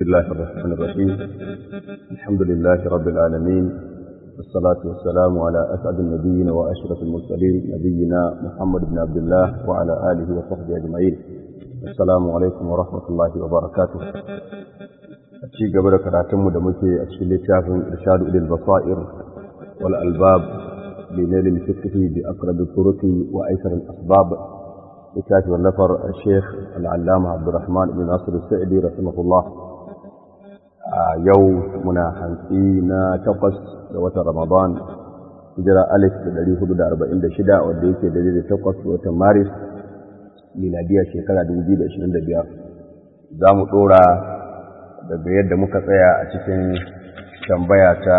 الله الرحمن الرحيم الحمد لله رب العالمين والصلاة والسلام على أسعد النبيين وأشرف المرسلين نبينا محمد بن عبد الله وعلى آله وصحبه أجمعين السلام عليكم ورحمة الله وبركاته ci gaba da karatunmu da muke a cikin littafin irshadu ilil basair wal albab bi nail al fiqh bi aqrab al turuq wa aysar al asbab littafi wallafar Sheikh al-Allama Abdurrahman ibn Nasir al-Sa'di rahimahullah a yau muna hantsi na takwas da watan Ramadan hijira alif da ɗari hudu da arba'in da shida wanda yake da da takwas da watan Maris miladiya shekara dubu biyu da ashirin da biyar za mu ɗora daga yadda muka tsaya a cikin tambaya ta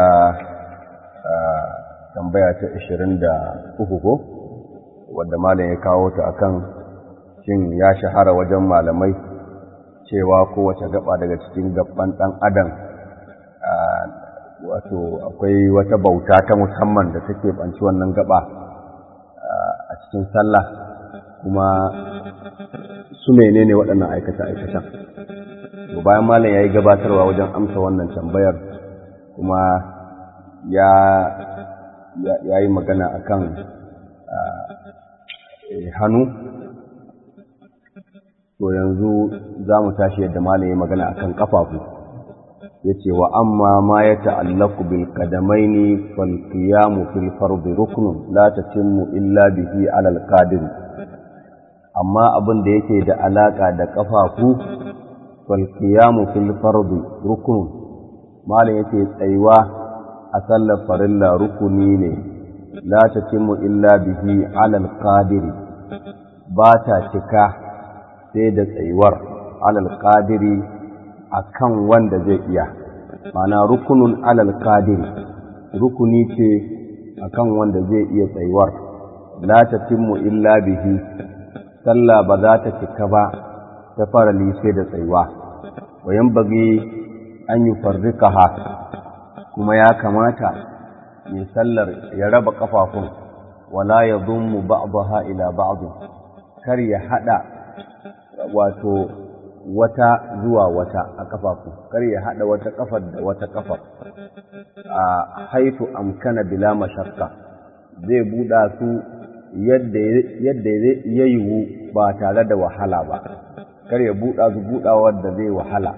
tambaya ta ashirin da uku ko wadda malam ya kawo ta akan shin ya shahara wajen malamai cewa kowace gaba daga cikin gaban ɗan adam wato akwai wata bauta ta musamman da take banci wannan gaba a cikin sallah kuma su menene waɗannan aikata-aikatan to bayan malam ya yi gabatarwa wajen amsa wannan tambayar kuma ya ya yi magana akan hannu to yanzu za mu tashi yadda malam ya magana akan kafafu yace wa amma ma ya ta'allaqu bil qadamaini fal qiyamu fil fardi ruknun la tatimmu illa bihi ala al qadir amma abin da yake da alaka da kafafu fal qiyamu fil fardi ruknun malam yace tsayuwa a sallar farilla rukuni ne la tatimmu illa bihi ala al qadir ba ta cika sai da tsayuwar alal qadiri akan wanda zai iya mana rukunun alal qadiri rukuni ce akan wanda zai iya tsayuwar la tatimmu illa bihi sallah ba za ta cika ba ta fara sai da tsayuwa wayan bagi an yi farrikaha kuma ya kamata mai sallar ya raba kafafun wala ya zummu ba'daha ila ba'd kar ya hada wato wata zuwa wata a kafafu kar ya hada wata kafar da wata kafar a haitu amkana bila mashakka zai buɗa su yadda ya yiwu ba tare da wahala ba kar ya buɗa su buɗawar da zai wahala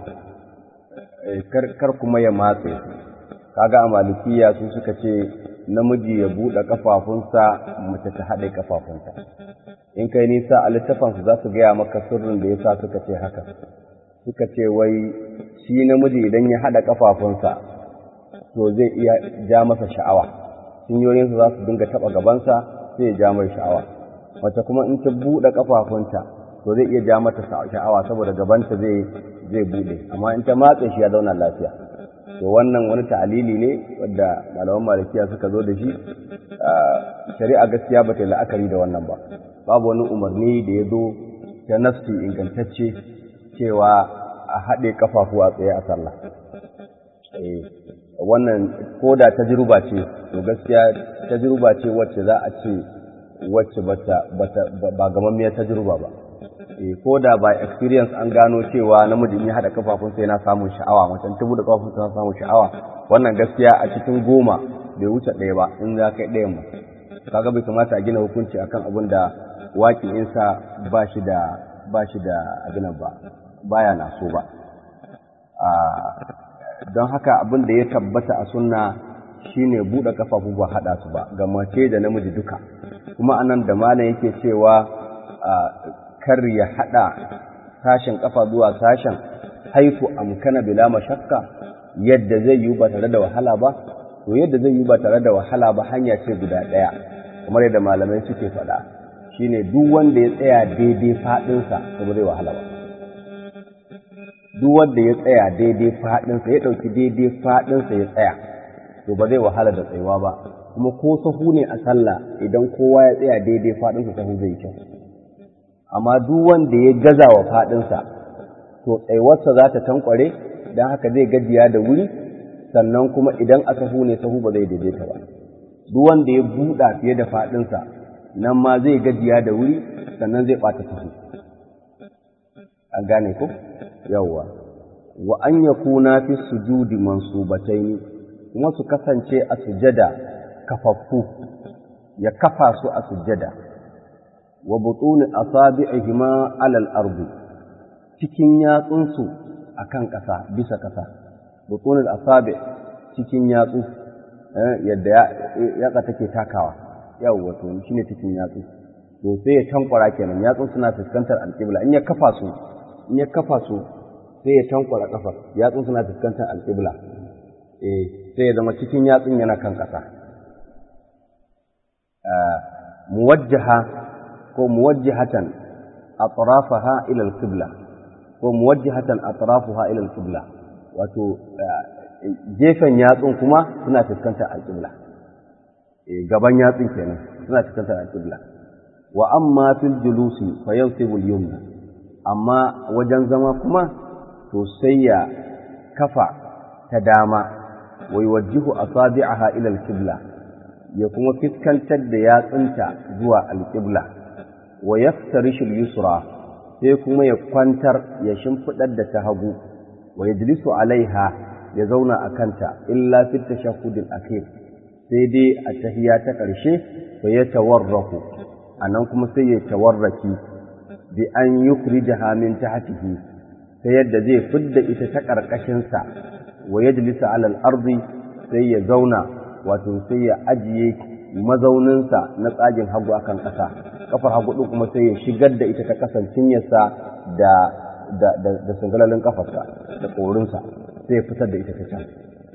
kar kuma ya matse kaga a malikiya su suka ce namiji ya buɗe kafafunsa mace ta haɗe kafafunta in kai nisa a littafansu za su gaya maka sirrin da ya sa suka ce haka suka ce wai shi namiji idan ya haɗa ƙafafunsa to zai iya ja masa sha'awa cinyoyinsa za su dinga taɓa gabansa sai ya ja mai sha'awa mace kuma in ta buɗe ƙafafunta to zai iya ja mata sha'awa saboda gabanta zai zai buɗe amma in ta matse shi ya zauna lafiya to wannan wani ta'alili ne wadda malaman malikiya suka zo da shi shari'a gaskiya ba ta yi la'akari da wannan ba babu wani umarni da ya zo ta nafsi ingantacce cewa a haɗe kafafu a tsaye a sallah wannan ko da tajruba ce to gaskiya tajruba ce wacce za a ce wacce ba gamammiyar tajruba ba ko da ba experience an gano cewa namiji ya haɗa kafafun sai na samun sha'awa macen ta buɗe kafafun sai na samun sha'awa wannan gaskiya a cikin goma bai wuce ɗaya ba in za kai ɗayan ba kaga bai kamata a gina hukunci akan abin da waƙi'insa ba shi da ba shi da abinan ba baya na so ba don haka abin da ya tabbata a sunna shine buɗe kafafu ba haɗa su ba ga mace da namiji duka kuma anan da malam yake cewa kar ya haɗa sashen kafa zuwa sashen haifu amkana bila mashakka yadda zai yi ba tare da wahala ba to yadda zai yi ba tare da wahala ba hanya ce guda ɗaya kamar yadda malamai suke faɗa shine duk wanda ya tsaya daidai faɗinsa to ba zai wahala ba duk wanda ya tsaya daidai faɗinsa ya ɗauki daidai faɗinsa ya tsaya to ba zai wahala da tsayuwa ba kuma ko sahu ne a sallah idan kowa ya tsaya daidai faɗinsa sahu zai kyau amma duk wanda ya gaza wa faɗinsa to tsayuwarsa za ta tankware don haka zai gajiya da wuri sannan kuma idan a sahu ne sahu ba zai daidaita ba duk wanda ya buɗa fiye da faɗinsa nan ma zai gajiya da wuri sannan zai ɓata sahu an gane ko yawwa wa an yakuna fi sujudi mansubataini kuma su kasance a sujada kafaffu ya kafa su a sujada wa butuni asabi'ihima alal ardi cikin yatsunsu akan ƙasa bisa ƙasa butunul asabi cikin yatsu yadda yatsa take takawa yawwa to shine cikin yatsu to sai ya tankwara kenan yatsun suna fuskantar alƙibla in ya kafa su in ya kafa su sai ya tankwara kafar yatsun suna fuskantar alƙibla eh sai ya zama cikin yatsun yana kan ƙasa muwajjaha ko muwajjihatan atrafaha ila alqibla ko muwajjihatan atrafuha ila alqibla wato gefen yatsun kuma suna fuskantar alqibla eh gaban yatsun kenan suna fuskantar alqibla wa amma fil julusi fa yansibu al-yumna amma wajen zama kuma to sai ya kafa ta dama wa yuwajjihu asabi'aha ila al-qibla ya kuma fiskantar da yatsunta zuwa al-qibla wa yaftarishu al-yusra sai kuma ya kwantar ya shimfidar da ta hagu wa yajlisu alaiha ya zauna a kanta illa fi tashahhudil akhir sai dai a tahiya ta ƙarshe fa ya tawarraku anan kuma sai ya tawarraki bi an yukhrijaha min tahtihi ta yadda zai fidda ita ta ƙarƙashinsa wa yajlisa ala al-ardi sai ya zauna wato sai ya ajiye mazauninsa na tsagin hagu akan ƙasa kafar hagu ɗin kuma sai ya shigar da ita ta kasan cinyarsa da da da, da sangalalin kafarsa da ƙorinsa sai ya fitar da ita ta can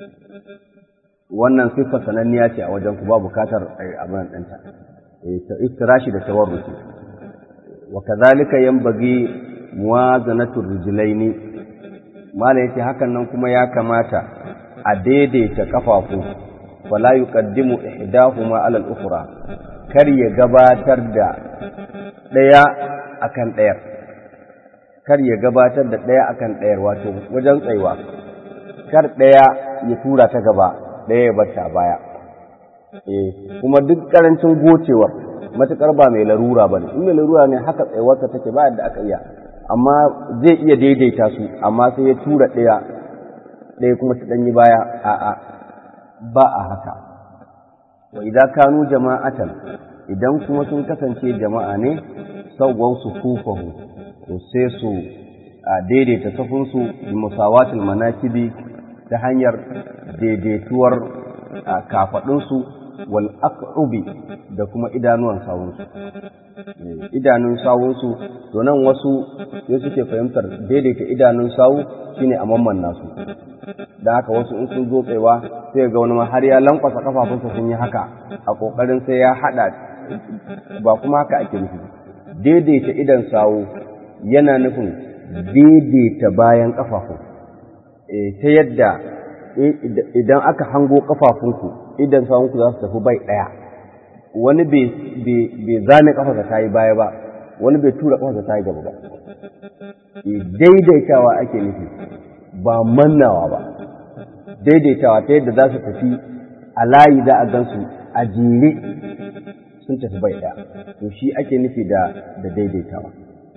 wannan siffar sananniya ce a wajen ku ba bukatar abin ɗanta iftirashi da tawarruki wa kadhalika yanbaghi muwazanatu rijlaini mala yace hakan nan kuma ya kamata a daidaita kafafu wala yuqaddimu ihdahuma ala al-ukhra kar ya gabatar da daya akan dayar kar ya gabatar da daya akan dayar wato wajen tsaiwa kar daya ya tura ta gaba daya ya bar ta baya eh kuma duk karancin gocewar matukar ba mai larura bane in mai larura ne haka tsaiwarsa take ba yadda aka iya amma zai iya daidaita su amma sai ya tura ɗaya ɗaya kuma ta ɗanyi baya a'a ba a haka wa idan kanu jama'atan idan kuma sun kasance jama'a ne sauwan su kufahu to sai su daidaita safunsu bi musawatil manakibi ta hanyar daidaituwar kafaɗinsu wal aqrubi da kuma idanuwan sawunsu idanun sawunsu to nan wasu sai suke fahimtar daidaita idanun sawu shine a mamman nasu da haka wasu in sun zo tsayawa sai ga wani ma har ya lankwasa kafafunsa sun yi haka a kokarin sai ya hada ba kuma haka ake nufi daidaita idan sawu yana nufin daidaita bayan kafafu ta yadda idan aka hango kafafunku idan sawunku za su tafi bai ɗaya wani bai zane kafarsa ta yi baya ba wani bai tura kafarsa ta yi gaba ba daidaitawa ake nufi ba mannawa ba daidaitawa ta yadda za su tafi a layi za a gansu a jere sun tafi bai ɗaya to shi ake nufi da daidaitawa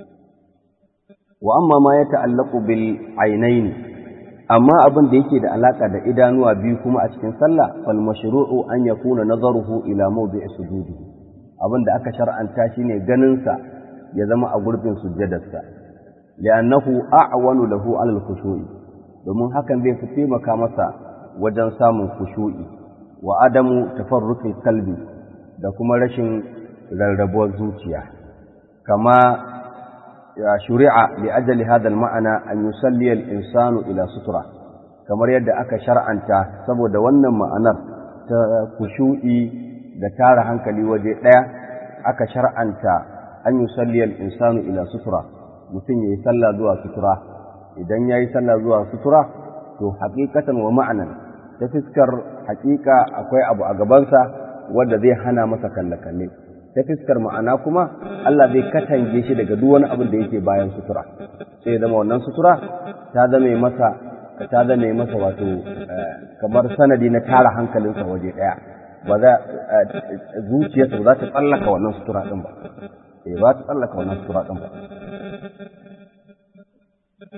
wa amma ma ya ta'allaku bil ainaini amma abin da yake da alaka da idanuwa biyu kuma a cikin sallah fal mashru'u an yakuna nazaruhu ila mawdi'i sujudi abin da aka shar'anta shine ganin sa ya zama a gurbin sujjadarsa li'annahu a'wanu lahu 'ala al-khushu'i domin hakan zai fi taimaka masa wajen samun khushu'i wa adamu tafarruqil qalbi da kuma rashin rarrabuwar zuciya kama shuri'a li ajali hadha al-ma'ana an yusalli al-insanu ila sutura kamar yadda aka shar'anta saboda wannan ma'anar ta kushu'i da tara hankali waje daya aka shar'anta an yusalli al-insanu ila sutura mutum yayi sallah zuwa sutura idan yayi sallah zuwa sutura to haqiqatan wa ma'anan ta fiskar haqiqa akwai abu a gabansa wanda zai hana masa kalle-kalle ta fiskar ma'ana kuma Allah zai katange shi daga duk wani abin da yake bayan sutura sai ya zama wannan sutura ta zame masa ta zame masa wato kamar sanadi na tara hankalinsa waje daya ba za zuciyarsa ba za ta tsallaka wannan sutura din ba eh ba ta tsallaka wannan sutura din ba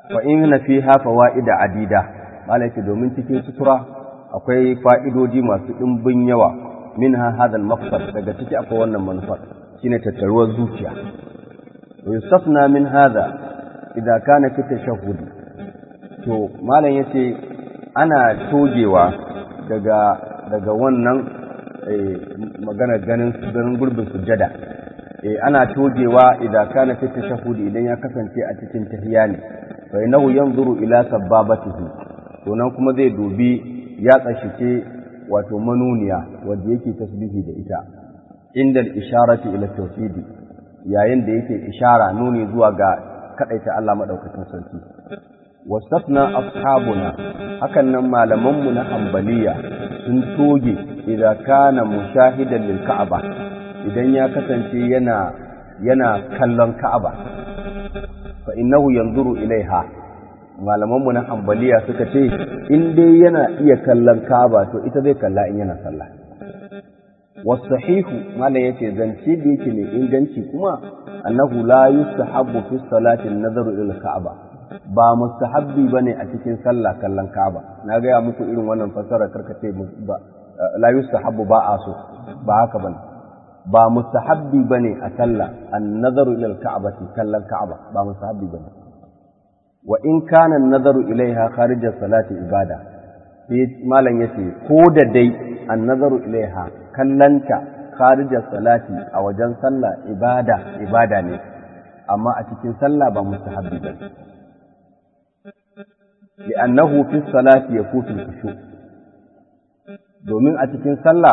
fa inna fiha fawaida adida malaka domin cikin sutura akwai fa'idoji masu dimbin yawa minha hadha al-maqsad daga ciki akwai wannan manufar shine tattaruwar zuciya wa yustafna min hadha idza kana fi tashahhud to malam yace ana togewa daga daga wannan magana ganin ganin gurbin sujada eh ana togewa idan kana fi tashahhud idan ya kasance a cikin tahiyya ne fa innahu yanzuru ila sababatihi to nan kuma zai dubi ya tsashike wato manuniya wanda yake tasbihi da ita inda al-isharati ila tawhidi yayin da yake ishara nuni zuwa ga kadaita Allah madaukakin sarki wasafna ashabuna hakan nan malamanmu na ambaliya sun toge idan kana mushahidan lil ka'aba idan ya kasance yana yana kallon ka'aba fa innahu yanzuru ilaiha malamanmu na ambaliya suka ce in dai yana iya kallon ka'aba to ita zai kalla in yana sallah wasahihu malam yace zance da yake mai inganci kuma annahu la yustahabbu fi salati an-nazaru ila ka'aba ba mustahabbi bane a cikin sallah kallon Ka'aba na gaya muku irin wannan fasara karkace ba la yustahabbu ba a so ba haka bane ba mustahabbi bane a sallah an-nazaru ila al-ka'bati kallon Ka'aba ba mustahabbi bane wa in kana an-nazaru ilaiha kharij salati ibada sai malam yace ko da dai an-nazaru ilaiha kallanta kharij salati a wajen sallah ibada ibada ne amma a cikin sallah ba mustahabbi bane لأنه في الصلاة يفوت الخشوع domin a cikin sallah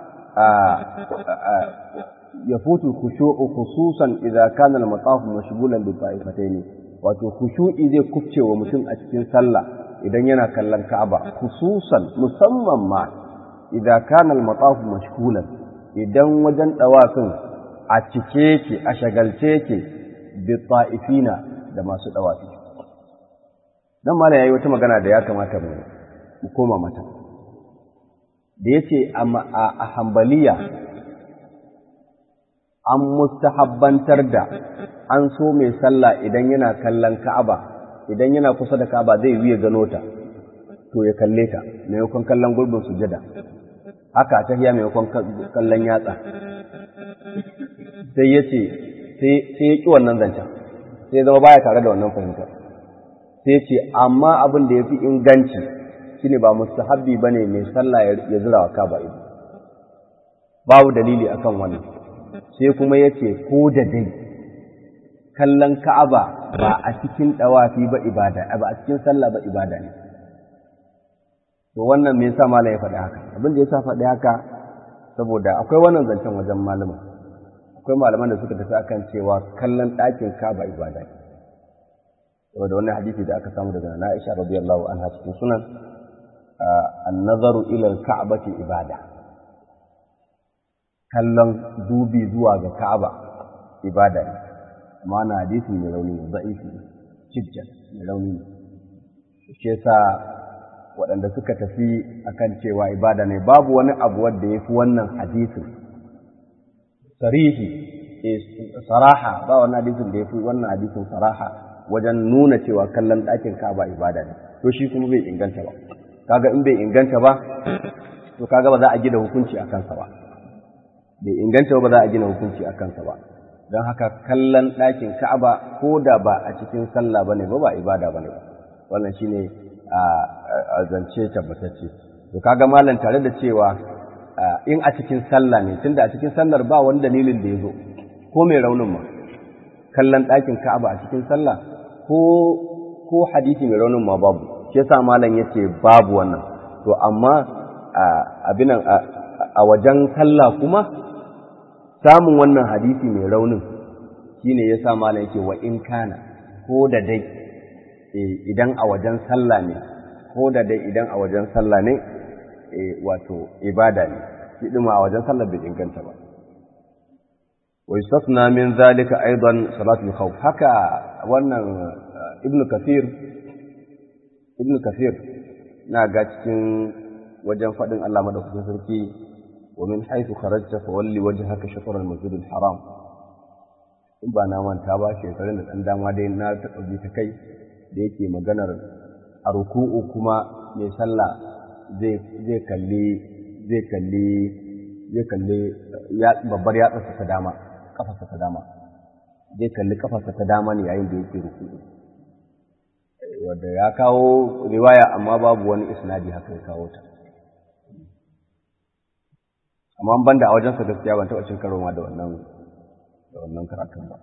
ya futu khushu'u khususan idza kana al-mataf mashghulan bi ta'ifatayn wato khushu'i zai kufce wa mutum a cikin sallah idan yana kallon Ka'aba khususan musamman ma idza kana al-mataf mashghulan idan wajen dawafin a cike yake a shagalce yake bi ta'ifina da masu dawafi dan mala yayi wata magana da ya kamata mu mu koma mata da yace a hambaliya an mustahabbantar da an so mai sallah idan yana kallon Ka'aba idan yana kusa da Ka'aba zai wiye gano ta to ya kalle ta maimakon kallon gurbin sujada haka ta hiya maimakon kallon yatsa sai yace sai sai ya ki wannan zancen sai zama baya tare da wannan fahimtar sai ce amma abin da ya fi inganci shine ba mustahabbi ba ne mai sallah ya zira wa kaba ido babu dalili akan wannan sai kuma ya ce ko da dai kallon ka'aba ba a cikin ɗawafi ba ibada ba a cikin sallah ba ibada ne to wannan me yasa malam ya faɗi haka abin da yasa faɗi haka saboda akwai wannan zancen wajen malama akwai malaman da suka tafi akan cewa kallon ɗakin kaba ibada ne saboda wannan hadisi da aka samu daga Aisha radiyallahu anha cikin sunan an-nazaru ila al-ka'bati ibada kallon dubi zuwa ga Ka'aba ibada ne amma na hadisi mai rauni ne da'ifi jiddan mai rauni ne shi yasa waɗanda suka tafi akan cewa ibada ne babu wani abu wanda yafi wannan hadisin sarihi saraha ba wannan hadisin da yafi wannan hadisin saraha wajen nuna cewa kallon ɗakin Ka'aba ibada ne to shi kuma bai inganta ba kaga in bai inganta ba to kaga ba za a gina hukunci a kansa ba bai inganta ba za a gina hukunci a kansa ba don haka kallon ɗakin Ka'aba ko da ba a cikin sallah bane ba ba ibada bane ba wannan shine a zance tabbatacce to kaga malam tare da cewa in a cikin sallah ne tunda a cikin sallar ba wani dalilin da ya zo ko mai raunin ma kallon ɗakin Ka'aba a cikin sallah ko ko hadisi mai raunin ma babu shi yasa malam yace babu wannan to amma abin a wajen sallah kuma samun wannan hadisi mai raunin shine yasa malam yake wa in kana ko da dai idan a wajen sallah ne ko da dai idan a wajen sallah ne wato ibada ne shi a wajen sallah bai inganta ba ويستثنى من ذلك أيضا صلاة الخوف حكى وأن ابن كثير ابن كثير ناقات وجن فدن الله مدى سركي ومن حيث خرجت فولي وجهك شطر المسجد الحرام in ba na manta ba shekarun da ɗan dama dai na taɓa bi ta kai da yake maganar a ruku'u kuma mai sallah zai kalli zai kalli zai kalli babbar yatsarsa ta dama kafarsa ta dama zai kalli kafarsa ta dama ne yayin da yake ruku'u wanda ya kawo riwaya amma babu wani isnadi haka ya kawo ta amma ban da a wajensa gaskiya ban taɓa cin karo ma da wannan da wannan karatun ba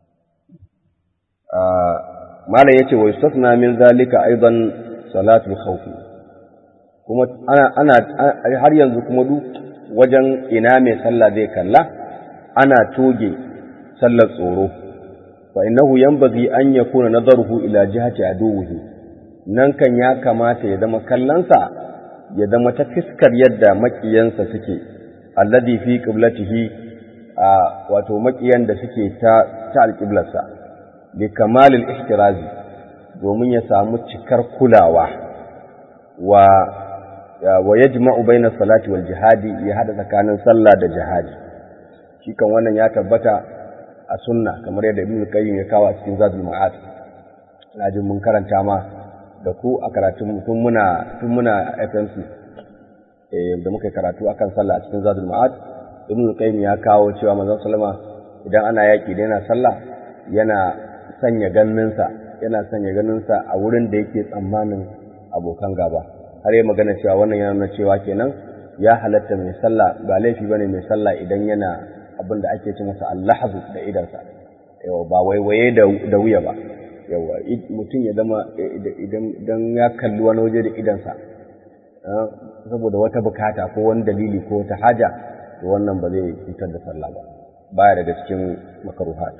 malam yace wa yustasna min zalika aidan salatul khawf kuma ana ana har yanzu kuma duk wajen ina mai sallah zai kalla ana toge sallar tsoro fa innahu yanbaghi an yakuna nadaruhu ila jihati aduwwihi nan kan ya kamata ya zama kallansa ya zama ta fiskar yadda makiyansa suke alladhi fi qiblatihi wato makiyan da suke ta ta alqiblarsa li kamalil ihtirazi domin ya samu cikar kulawa wa wa yajma'u baina salati wal jihadi ya hada tsakanin sallah da jihadi shi kan wannan ya tabbata a sunna kamar yadda ibnu qayyim ya kawo a cikin zadul ma'ad ina jin mun karanta ma da ku a karatun tun muna tun muna FMC eh da muka karatu akan sallah a cikin zadul ma'ad ibnu qayyim ya kawo cewa manzon sallama idan ana yaki da yana sallah yana sanya ganinsa yana sanya ganinsa a wurin da yake tsammanin abokan gaba har yi magana cewa wannan yana nuna cewa kenan ya halatta mai sallah ba laifi bane mai sallah idan yana abin da ake ce masa allahzu da idansa yawa ba waiwaye da wuya ba yawa mutum ya zama idan ya kalli wani waje da idansa saboda wata bukata ko wani dalili ko wata haja to wannan ba zai fitar da sallah ba baya daga cikin makaruhat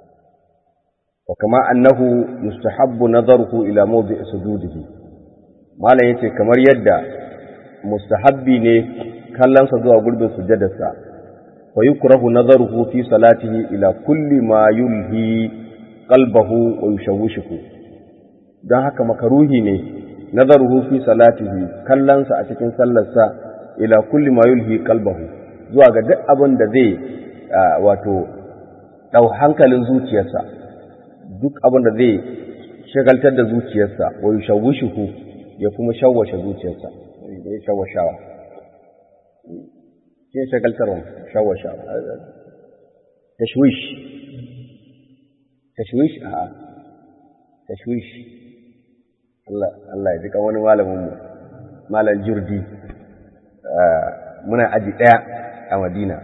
wa kama annahu yustahabbu nadaruhu ila mawdi'i sujudihi malam yace kamar yadda mustahabbi ne kallonsa zuwa gurbin sujadarsa fa yukrahu nadaruhu fi salatihi ila kulli ma yulhi qalbahu wa yushawwishuhu dan haka makaruhi ne nadaruhu fi salatihi kallonsa a cikin sallarsa ila kulli ma yulhi qalbahu zuwa ga duk abin da zai wato dau hankalin zuciyarsa duk abin da zai shagaltar da zuciyarsa wa yushawwishuhu ya kuma shawwashe zuciyarsa da ya shawwashawa ke shagaltarwa shawwashawa tashwish tashwish a tashwish Allah Allah ya jika wani malamin mu malam jirdi muna aji daya a Madina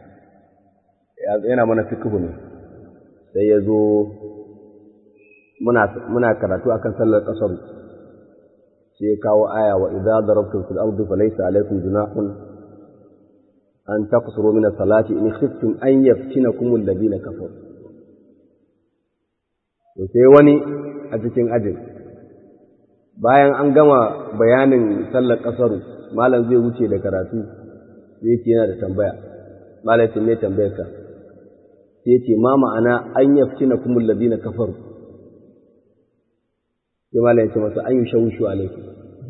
yana mana fiqh ne sai ya zo muna muna karatu akan sallar kasar sai ya kawo aya wa idza darabtum fil ardi falaysa alaykum junahun an taqsuru min as-salati in khiftum an yaftinakum alladhina kafaru to sai wani a cikin ajin bayan an gama bayanin sallar kasaru malam zai wuce da karatu sai ce yana da tambaya malam ce me tambayar ka sai ce ma ma'ana an yaftinakum alladhina kafaru sai malam ya ce masa an yi shawushu alaikum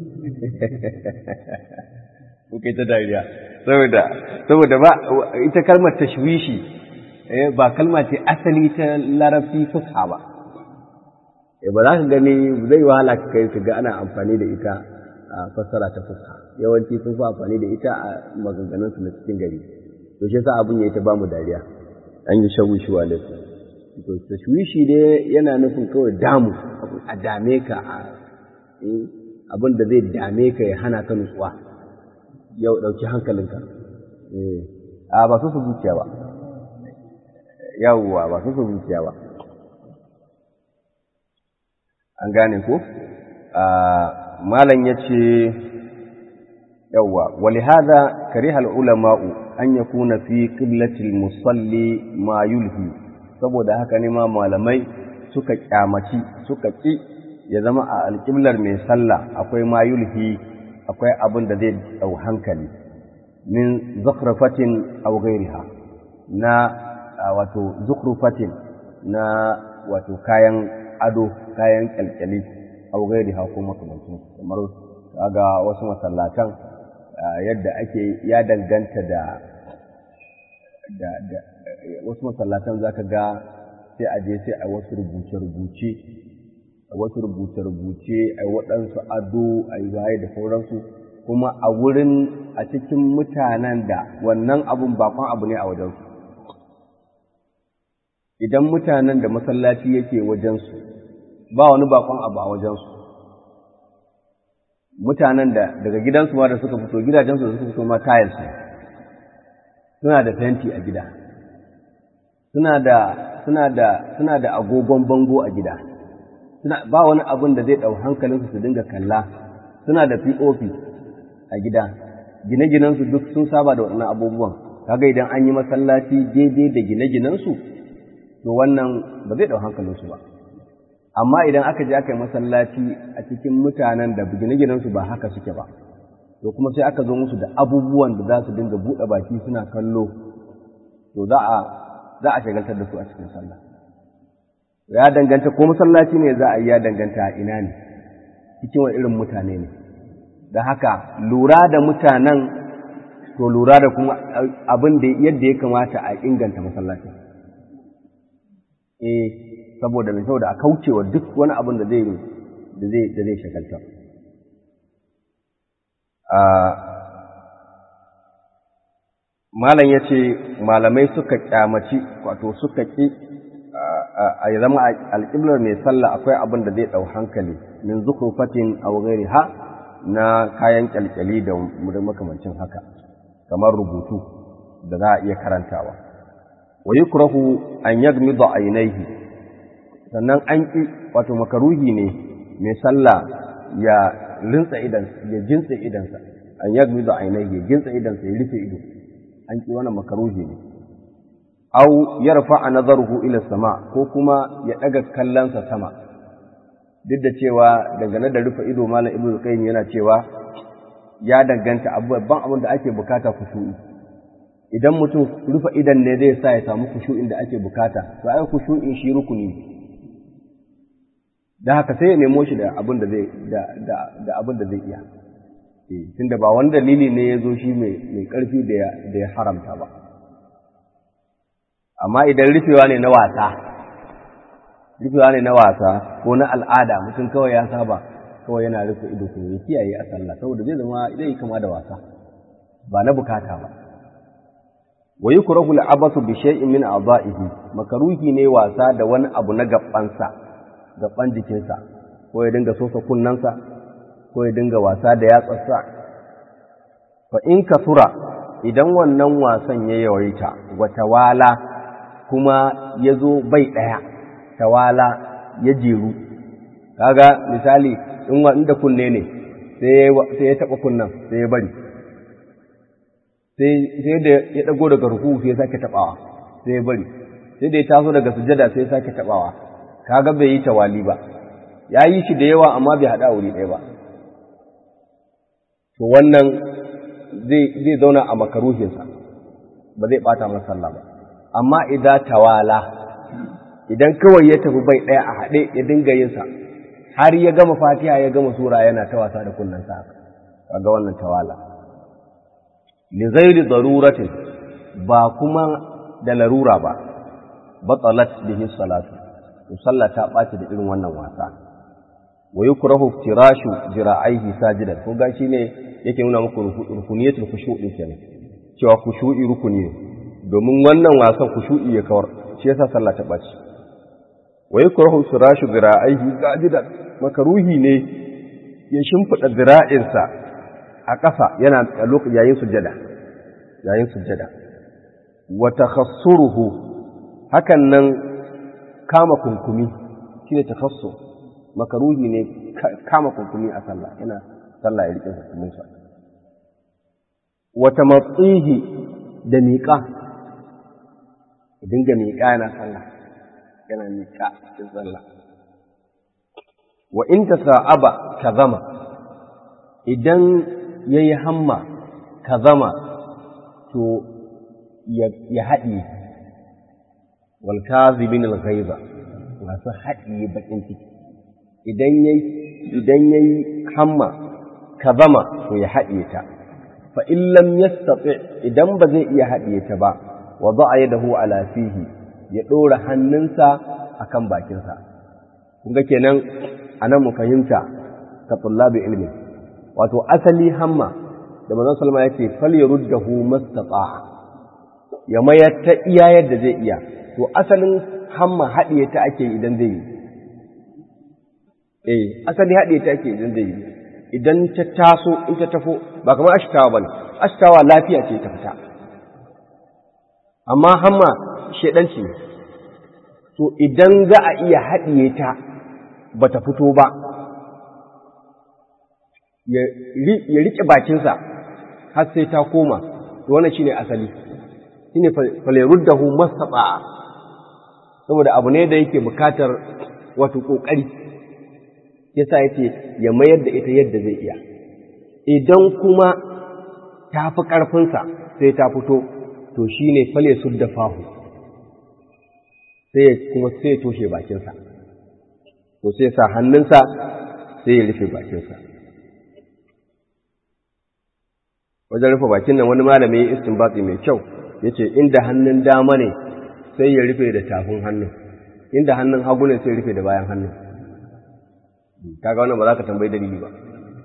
kuke ta dariya saboda saboda ba ita kalmar tashwishi ba kalma ce asali ta larabci fusha ba ba za ka gani zai wahala ka kai ga ana amfani da ita a fassara ta fusha yawanci sun fi amfani da ita a maganganun su na cikin gari to shi yasa abun ya ta ba mu dariya an yi shawushu alaikum to tashwishi ne yana nufin kawai damu a dame ka a abin da zai dame ka ya hana ka nutsuwa yau ɗauki hankalinka a ba su su zuciya ba yawwa ba su su zuciya ba an gane ko malam ya ce yawwa wali hada kariha ulama'u an yakuna fi qiblatil musalli ma yulhi saboda haka ne ma malamai suka kyamaci suka ƙi ya zama a alƙiblar mai sallah akwai ma yulhi akwai abin da zai ɗau hankali min zukhrufatin aw ghairiha na wato zukhrufatin na wato kayan ado kayan kyalkyali aw ghairiha ko makamancin kamar kaga wasu masallatan yadda ake ya danganta da da wasu masallatan za ka ga sai a je sai a wasu rubuce-rubuce a wasu rubuce-rubuce a waɗansu ado a yi waye da sauransu kuma a wurin a cikin mutanen da wannan abun bakon abu ne a wajensu idan mutanen da masallaci yake wajensu ba wani bakon abu a wajensu mutanen da daga gidansu ma da suka fito gidajensu da suka fito ma tiles suna da fenti a gida suna da suna da suna da agogon bango a gida suna ba wani abin da zai dau hankalinsu su dinga kalla suna da POP a gida gine-ginensu duk sun saba da waɗannan abubuwan kaga idan an yi masallaci daidai da gine-ginensu to wannan ba zai dau hankalinsu ba amma idan aka je aka yi masallaci a cikin mutanen da gine-ginensu ba haka suke ba to kuma sai aka zo musu da abubuwan da za su dinga buɗe baki suna kallo to za a za a shagaltar da su a cikin sallah ya danganta ko masallaci ne za a yi ya danganta a ina ne cikin wani irin mutane ne da haka lura da mutanen to lura da kuma abin da yadda ya kamata a inganta masallaci eh saboda mai saboda a kaucewa duk wani abin da zai da zai da zai shagalta malam ya ce malamai suka kyamaci wato suka ƙi a zama alƙiblar mai sallah akwai abin da zai ɗau hankali min zukurfatin aw ha na kayan kyalkyali da makamancin haka kamar rubutu da za a iya karantawa wa yukrahu an yagmida ainihi sannan an ƙi wato makaruhi ne mai sallah ya rinsa idan ya jinsa idansa an yagmida ainihi ya jinsa idansa ya rufe ido an ƙi wannan makaruhi ne au yarfa nazaruhu ila sama ko kuma ya daga kallonsa sama duk da cewa dangane da rufe ido malam ibnu qayyim yana cewa ya danganta babban abin da ake bukata kushu'i idan mutum rufe idan ne zai sa ya samu kushu'in da ake bukata to ai kushu'in shi rukuni ne da haka sai ya nemo shi da abin da zai da da abin da zai iya eh tunda ba wani dalili ne ya zo shi mai mai karfi da ya haramta ba amma idan rufewa ne na wasa rufewa ne na wasa ko na al'ada mutum kawai ya saba kawai yana rufe ido ko ya kiyaye a sallah saboda zai zama zai yi kama da wasa ba na bukata ba wa yukrahu al'abasu bi shay'in min a'dha'ihi makaruhi ne wasa da wani abu na gabansa gaban jikinsa ko ya dinga sosa kunnansa ko ya dinga wasa da yatsarsa fa in kasura idan wannan wasan ya yawaita wa tawala kuma ya zo bai ɗaya tawala ya jeru kaga misali in wanda kunne ne sai ya taɓa kunnan sai ya bari sai da ya ɗago daga ruku sai ya sake taɓawa sai ya bari sai da ya taso daga sujada sai ya sake taɓawa kaga bai yi tawali ba ya yi shi da yawa amma bai haɗa wuri ɗaya ba to wannan zai zauna a makaruhinsa ba zai ɓata masa sallah ba amma idan tawala idan kawai ya tafi bai ɗaya a haɗe ya dinga yinsa har ya gama fatiha ya gama sura yana ta wasa da kunnensa kaga wannan tawala li ghairi daruratin ba kuma da larura ba batalat bihi salatu to sallah ta ɓaci da irin wannan wasa wa yukrahu firashu jira'aihi sajidan ko ga ne yake nuna muku rukuniyatul khushu'i kenan cewa khushu'i rukuni ne domin wannan wasan kushu'i ya kawar shi yasa sallah ta baci wa yakrahu firashu zira'ihi sajidan makaruhi ne ya shimfida zira'insa a ƙasa yana a lokacin yayin sujada yayin sujada wa takhassuruhu hakan nan kama kunkumi shine takhassur makaruhi ne kama kunkumi a sallah yana sallah ya rike kunkuminsa wa tamatsihi da miƙa dinga miƙa yana sallah yana miƙa cikin sallah wa in ta sa'aba ka zama idan ya yi hamma ka zama to ya haɗi wal kazibin al ghaiza masu haɗi bakin ciki idan yayi idan yayi hamma ka zama to ya haɗiye ta fa in lam yastati idan ba zai iya haɗiye ta ba wada'a yadahu ala fihi ya ɗora hannunsa akan bakinsa kun ga kenan anan mu fahimta ka tullabi ilmi wato asali hamma da manzon salma yake fal yaruddahu mastata'a ya mayar ta iya yadda zai iya to asalin hamma haɗiye ta ake idan zai yi eh asali haɗiye ta ake idan zai yi idan ta taso in ta tafo ba kamar ashtawa bane ashtawa lafiya ce ta fita amma hamma shedanci ne to idan za a iya haɗiye ta ba ta fito ba ya riƙe bakinsa har sai ta koma to wannan shine asali shine faleruddahu mastata'a saboda abu ne da yake bukatar wato kokari yasa yace ya mayar da ita yadda zai iya idan kuma ta fi ƙarfinsa sai ta fito to shine fale sudda fahu sai kuma sai toshe bakinsa to sai sa hannunsa sai ya rufe bakinsa wajen rufe bakin nan wani malami ya istinbati mai kyau yace inda hannun dama ne sai ya rufe da tafin hannun inda hannun hagu ne sai ya rufe da bayan hannun kaga wannan ba za ka tambayi dalili ba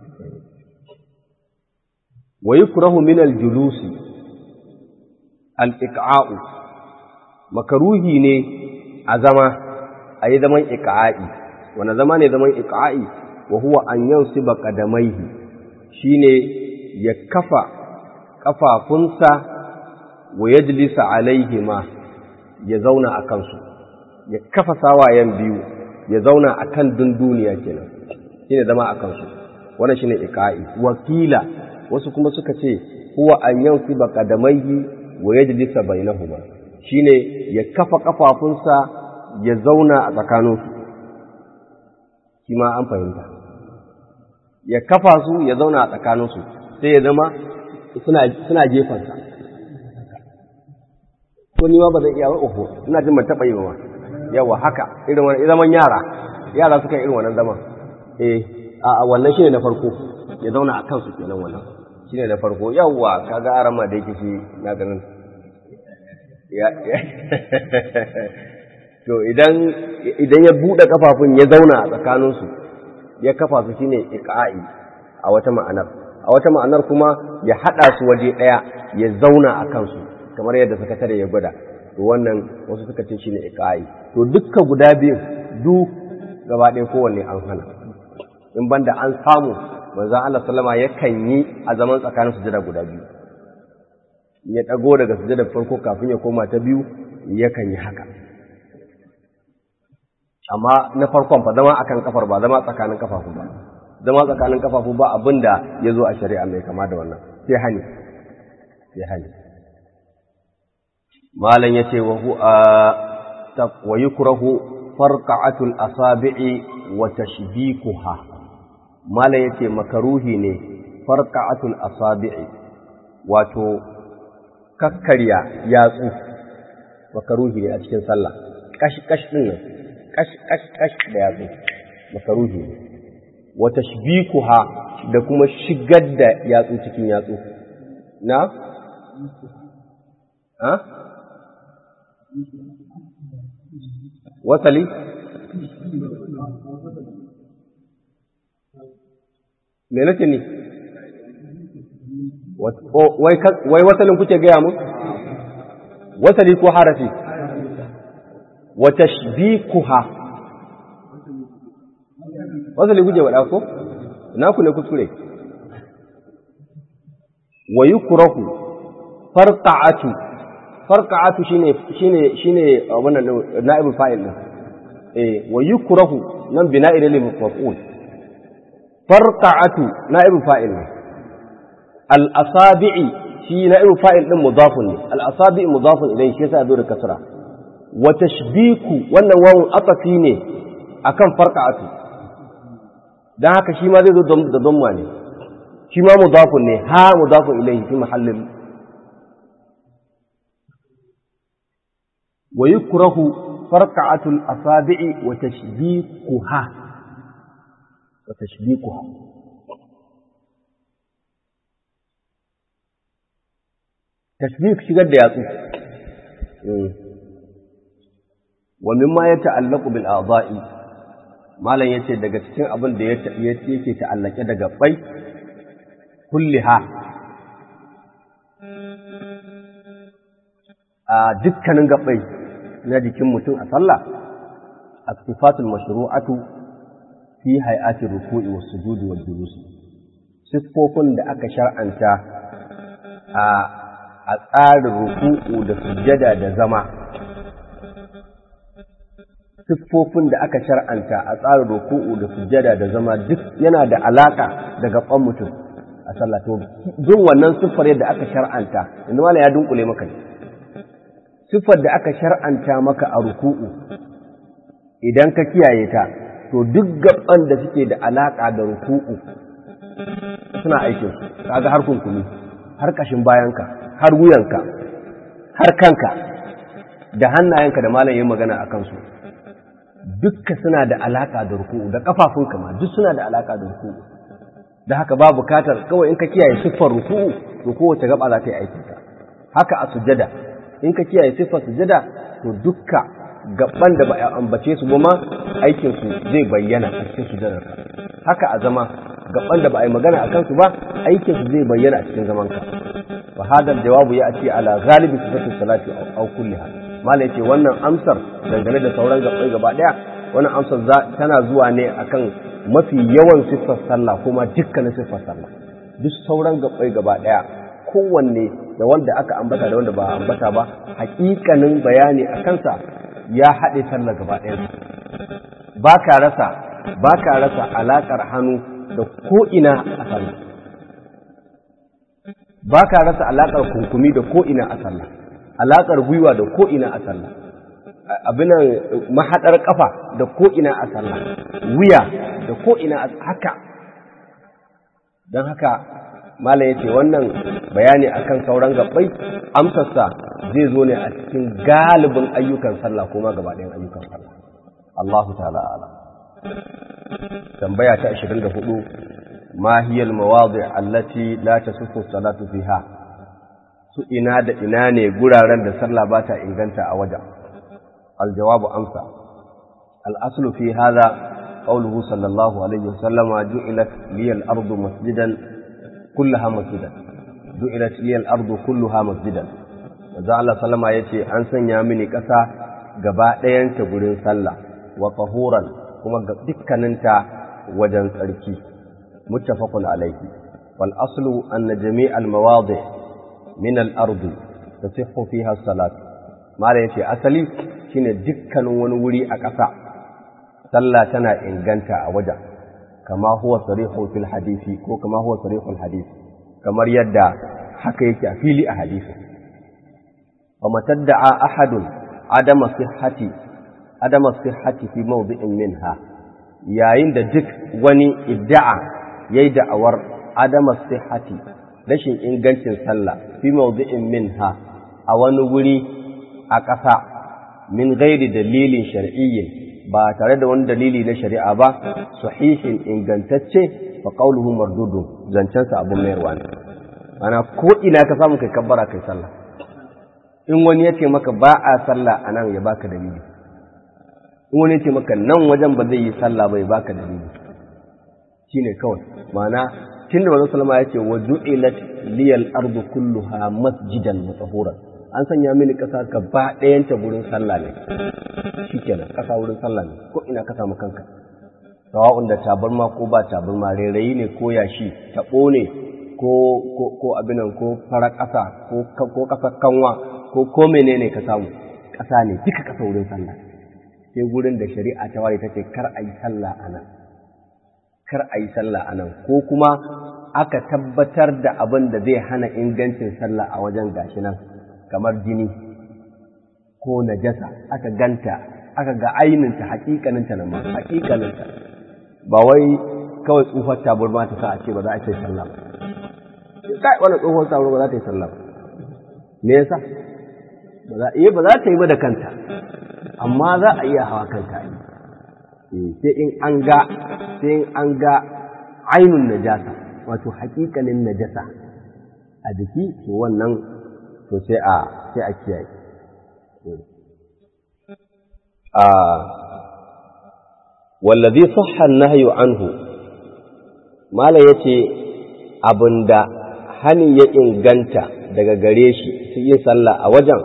wa yukrahu min al-julusi al-iqa'u makaruhi ne a zama a yi zaman iqa'i wanda zama ne zaman iqa'i wa huwa an yansiba qadamaihi shine ya kafa kafafunsa wa yajlisa alaihima ya zauna a kansu ya kafa sawayen biyu ya zauna a kan dunduniya kenan shine zama a kansu wannan shine iqa'i wakila wasu kuma suka ce huwa an yansiba qadamaihi wa yajlisa bainahuma shine ya kafa kafafunsa ya zauna a tsakaninsu shi ma an fahimta ya kafa su ya zauna a tsakaninsu sai ya zama suna jefansa ko ni ma ba zan iya ba uku ina jin ban taɓa yi ba yawa haka irin wani zaman yara yara suka irin wannan zaman eh a wannan shine na farko ya zauna a kansu kenan wannan shine na farko yawa kaga arama da yake shi na ganin to idan idan ya buɗe kafafun ya zauna a tsakaninsu ya kafa su shine iqa'i a wata ma'anar a wata ma'anar kuma ya haɗa su waje ɗaya ya zauna a kansu kamar yadda sakatare ya gwada to wannan wasu suka ce shine iqa'i to dukkan guda biyu du gaba ɗaya kowanne an hana in banda an samu manzon Allah sallama yakan yi a zaman tsakanin sujada guda biyu ya ɗago daga sujada farko kafin ya koma ta biyu yakan yi haka amma na farkon fa zama akan kafar ba zama tsakanin kafafu ba zama tsakanin kafafu ba abin da ya zo a shari'a mai kama da wannan sai hani sai hani malam ya ce wa yukrahu farqa'atul asabi'i wa tashbikuha malam ya ce makaruhi ne farqa'atul asabi'i wato kakkarya yatsu makaruhi ne a cikin sallah kash kash din nan kash kash kash da yatsu makaruhi ne wa tashbikuha da kuma shigar da yatsu cikin yatsu na ha wasali me nake ne wai wasalin kuke gaya mu wasali ko harafi wa tashbikuha wasali guje wa ko na ku ne kuskure wa yukrahu farqa'atu farqa'atu shine shine shine wannan na'ibul fa'il din eh wa yukrahu nan bina'i lil maf'ul farqa'atu na'ibul fa'il al asabi'i shi na'ibul fa'il din mudafun ne al asabi'i mudafun ilayhi shi yasa zo da kasra wa tashbiku wannan wawun atafi ne akan farqa'atu dan haka shi ma zai zo da damma ne shi ma mudafun ne ha mudafun ilayhi fi mahallin wa yukrahu farqa'atul asabi'i wa tashbikuha wa tashbikuha tashbik shigar da yatsu wa mimma yata'allaqu bil a'dha'i malam yace daga cikin abin da yake ta'allake da gabbai kulliha a dukkanin gabbai na jikin mutum a sallah as-sifatul mashru'atu fi hay'ati ruku'i was sujudi wal julus siffofin da aka shar'anta a a tsarin ruku'u da sujjada da zama siffofin da aka shar'anta a tsarin ruku'u da sujjada da zama duk yana da alaka da gaban mutum a sallah to duk wannan siffar yadda aka shar'anta inda mala ya dunkule maka ne siffar da aka shar'anta maka a ruku'u idan ka kiyaye ta to duk gaban da suke da alaka da ruku'u suna aikin kaga har kunkumi har kashin bayanka har wuyanka har kanka da hannayenka da malam yin magana a kansu dukka suna da alaka da ruku'u da kafafunka ma duk suna da alaka da ruku'u da haka ba bukatar kawai in ka kiyaye siffar ruku'u to kowace gaba za ta yi aikinta haka a sujada in ka kiyaye siffar sujada to dukka gaban da ba a ambace su ba ma aikin su zai bayyana a cikin sujadar ka haka a zama gaban da ba a yi magana a kansu ba aikin su zai bayyana a cikin zaman ka wa hadal jawabu ya ce ala ghalibi sifatu salati aw kulliha mala yace wannan amsar dangane da sauran gabai gaba daya wannan amsar tana zuwa ne akan mafi yawan siffar sallah kuma dukkanin siffar sallah duk sauran gabai gaba daya kowanne da wanda aka ambata da wanda ba a ambata ba hakikanin bayani a kansa ya haɗe sallah gaba ɗaya ba ka rasa ba ka rasa alaƙar hannu da ko'ina a sallah ba ka rasa alaƙar kunkumi da ko'ina a sallah alaƙar gwiwa da ko'ina a sallah abinan mahaɗar ƙafa da ko'ina a sallah wuya da ko'ina a haka don haka mala ya ce wannan bayani akan sauran gabbai amsarsa zai zo ne a cikin galibin ayyukan sallah kuma gaba ɗayan ayyukan sallah Allahu ta'ala ala tambaya ta 24 ma hiya al-mawadi' allati la tasuffu salatu fiha su ina da ina ne guraren da sallah ba ta inganta a wajen aljawabu amsa al-aslu fi hadha qawluhu sallallahu alaihi wasallam ju'ilat liya al-ardu masjidan kullaha masjidan ju'ilat liya al-ardu kulluha masjidan manzo Allah sallama yace an sanya mini ƙasa gaba ɗayanta gurin sallah wa tahuran kuma ga dukkaninta wajen tsarki muttafaqun alayhi wal aslu anna jami' al mawadi' min al ard tasihhu fiha salat mala yace asali shine dukkanin wani wuri a ƙasa sallah tana inganta a wajen kama huwa sarihu fil hadisi ko kama huwa sarihul hadisi kamar yadda haka yake a fili a hadisi وما تدعى أحد عدم صحة عدم الصحة في موضع منها yayin da duk wani idda'a yayi da'awar adama sihhati rashin ingancin sallah fi mawdi'in minha a wani wuri a ƙasa min gairi dalilin shar'iyyin ba tare da wani dalili na shari'a ba sahihin ingantacce fa qawluhu mardudun zancensa abun mayarwa ne ana ko ina ka samu kai kabbara kai sallah in wani ya ce maka ba a sallah a nan ya baka dalili in wani ya ce maka nan wajen ba zai yi sallah ba ya baka dalili shi ne kawai ma'ana tun da manzon salama ya ce wa ju'ilat liyal ardu kulluha masjidan mutahuran an sanya mini ƙasa gaba ɗayanta wurin sallah ne shikenan ƙasa wurin sallah ne ko ina ka samu kanka sawa'un da tabarma ko ba tabarma rairayi ne ko yashi taɓo ne ko ko abinan ko farar ƙasa ko ƙasar kanwa ko ko menene ka samu ƙasa ne duka ƙasa wurin sallah sai gurin da shari'a ta ware ta ce kar a yi sallah a nan kar a yi sallah a nan ko kuma aka tabbatar da abin da zai hana ingancin sallah a wajen gashi nan kamar jini ko najasa aka ganta aka ga aininta hakikaninta na ma hakikaninta ba wai kawai tsufar taburma ta sa a ce ba za a ce sallah ba kai wannan tsohon taburma ba za ta yi sallah ba me yasa ba za iya ba za ta yi ba da kanta amma za a iya hawa kanta yi sai in an ga sai in an ga ainun najasa wato hakikalin najasa a jiki to wannan to sai a sai a kiyaye a wallazi sahha an-nahyu anhu mala yace abinda hani ya inganta daga gare shi su yin sallah a wajen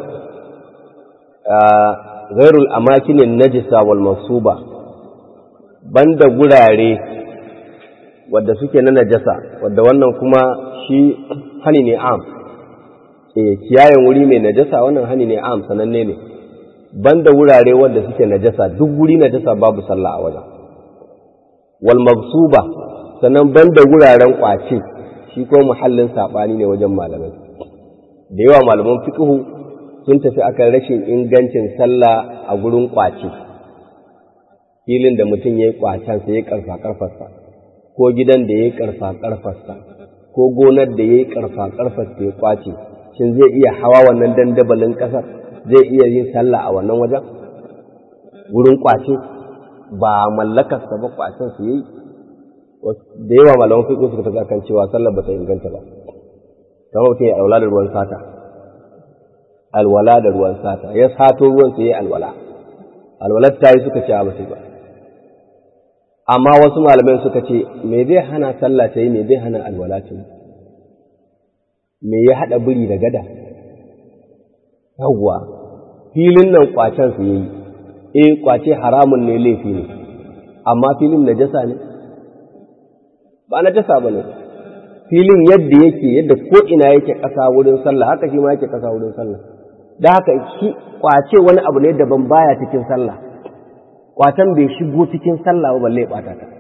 ghairul amakinin najisa wal masuba banda gurare wadda suke na najasa wadda wannan kuma shi hani ne am eh kiyayen wuri mai najasa wannan hani ne am sananne ne banda wurare wadda suke najasa duk wuri najasa babu sallah a wajen wal magsuba sannan banda wuraren kwace shi ko muhallin sabani ne wajen malamai da yawa malaman fiqhu sun tafi akan rashin ingancin sallah a gurin kwace filin da mutum ya yi kwacen sai ya karfa karfarsa ko gidan da ya yi karfa karfarsa ko gonar da ya yi karfa karfarsa ya kwace shin zai iya hawa wannan dandabalin kasar zai iya yin sallah a wannan wajen wurin kwace ba mallakarsa ba kwacen su yi da yawa malaman fiƙo suka tafi akan cewa sallar ba ta inganta ba kamar mutum ya alwala da ruwan sata alwala da ruwan sata ya sato ruwan sai ya alwala alwalar ta yi suka ce ba sai ba amma wasu malamai suka ce me zai hana sallah ta yi me zai hana alwala ta yi me ya haɗa biri da gada yawwa filin nan kwacen su yi eh kwace haramun ne laifi ne amma filin najasa ne ba najasa ba ne filin yadda yake yadda ko ina yake ƙasa wurin sallah haka shi ma yake ƙasa wurin sallah da haka shi kwace wani abu ne daban baya cikin sallah kwatan bai shigo cikin sallah ba balle bata ta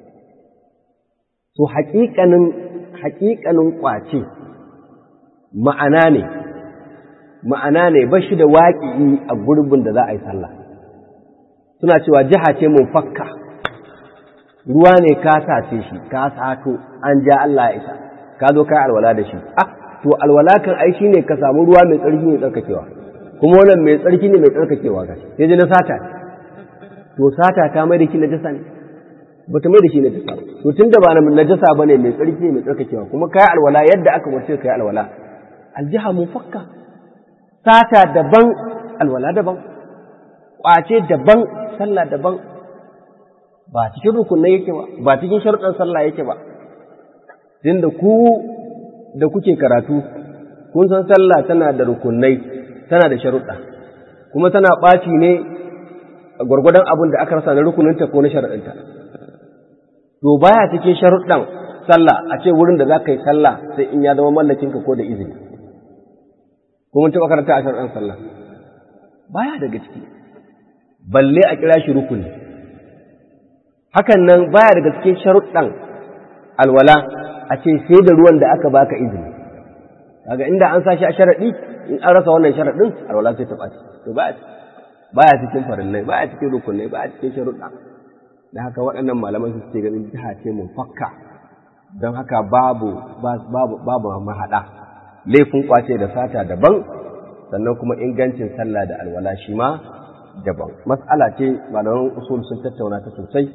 to haƙiƙanin haƙiƙanin kwace ma'ana ne ma'ana ne ba shi da waƙi a gurbin da za a yi sallah suna cewa jiha ce mun fakka ruwa ne ka sace shi ka sato an ja Allah ya isa ka zo kai alwala da shi ah to alwala kan ai shine ka samu ruwa mai tsarki mai tsarkakewa kuma wannan mai tsarki ne mai tsarkakewa ga sai ji na sata to sata ta mai da shi najasa ne ba ta mai da shi najasa to tunda ba najasa bane mai tsarki ne mai tsarkakewa kuma kai alwala yadda aka wace kai alwala aljiha mufakka sata daban alwala daban kwace daban sallah daban ba cikin rukunai yake ba ba cikin sharuɗan sallah yake ba tunda ku da kuke karatu kun san sallah tana da rukunai tana da sharuɗa kuma tana ɓaci ne a gwargwadon abin da aka rasa na rukuninta ko na sharaɗinta to baya cikin sharuɗan sallah a ce wurin da za ka yi sallah sai in ya zama mallakinka ko da izini ko mun taɓa karanta a sharuɗan sallah baya daga ciki balle a kira shi rukuni hakan nan baya daga cikin sharuɗan alwala a ce sai da ruwan da aka baka izini kaga inda an sashi a sharaɗi in an rasa wannan sharaɗin alwala sai ta ɓaci to baya baya cikin farillai baya cikin rukunai baya cikin sharuɗa da haka waɗannan malaman su ce ganin jiha ce mun fakka don haka babu babu babu mahaɗa laifin kwace da sata daban sannan kuma ingancin sallah da alwala shi ma daban mas'ala ce malaman usul sun tattauna ta sosai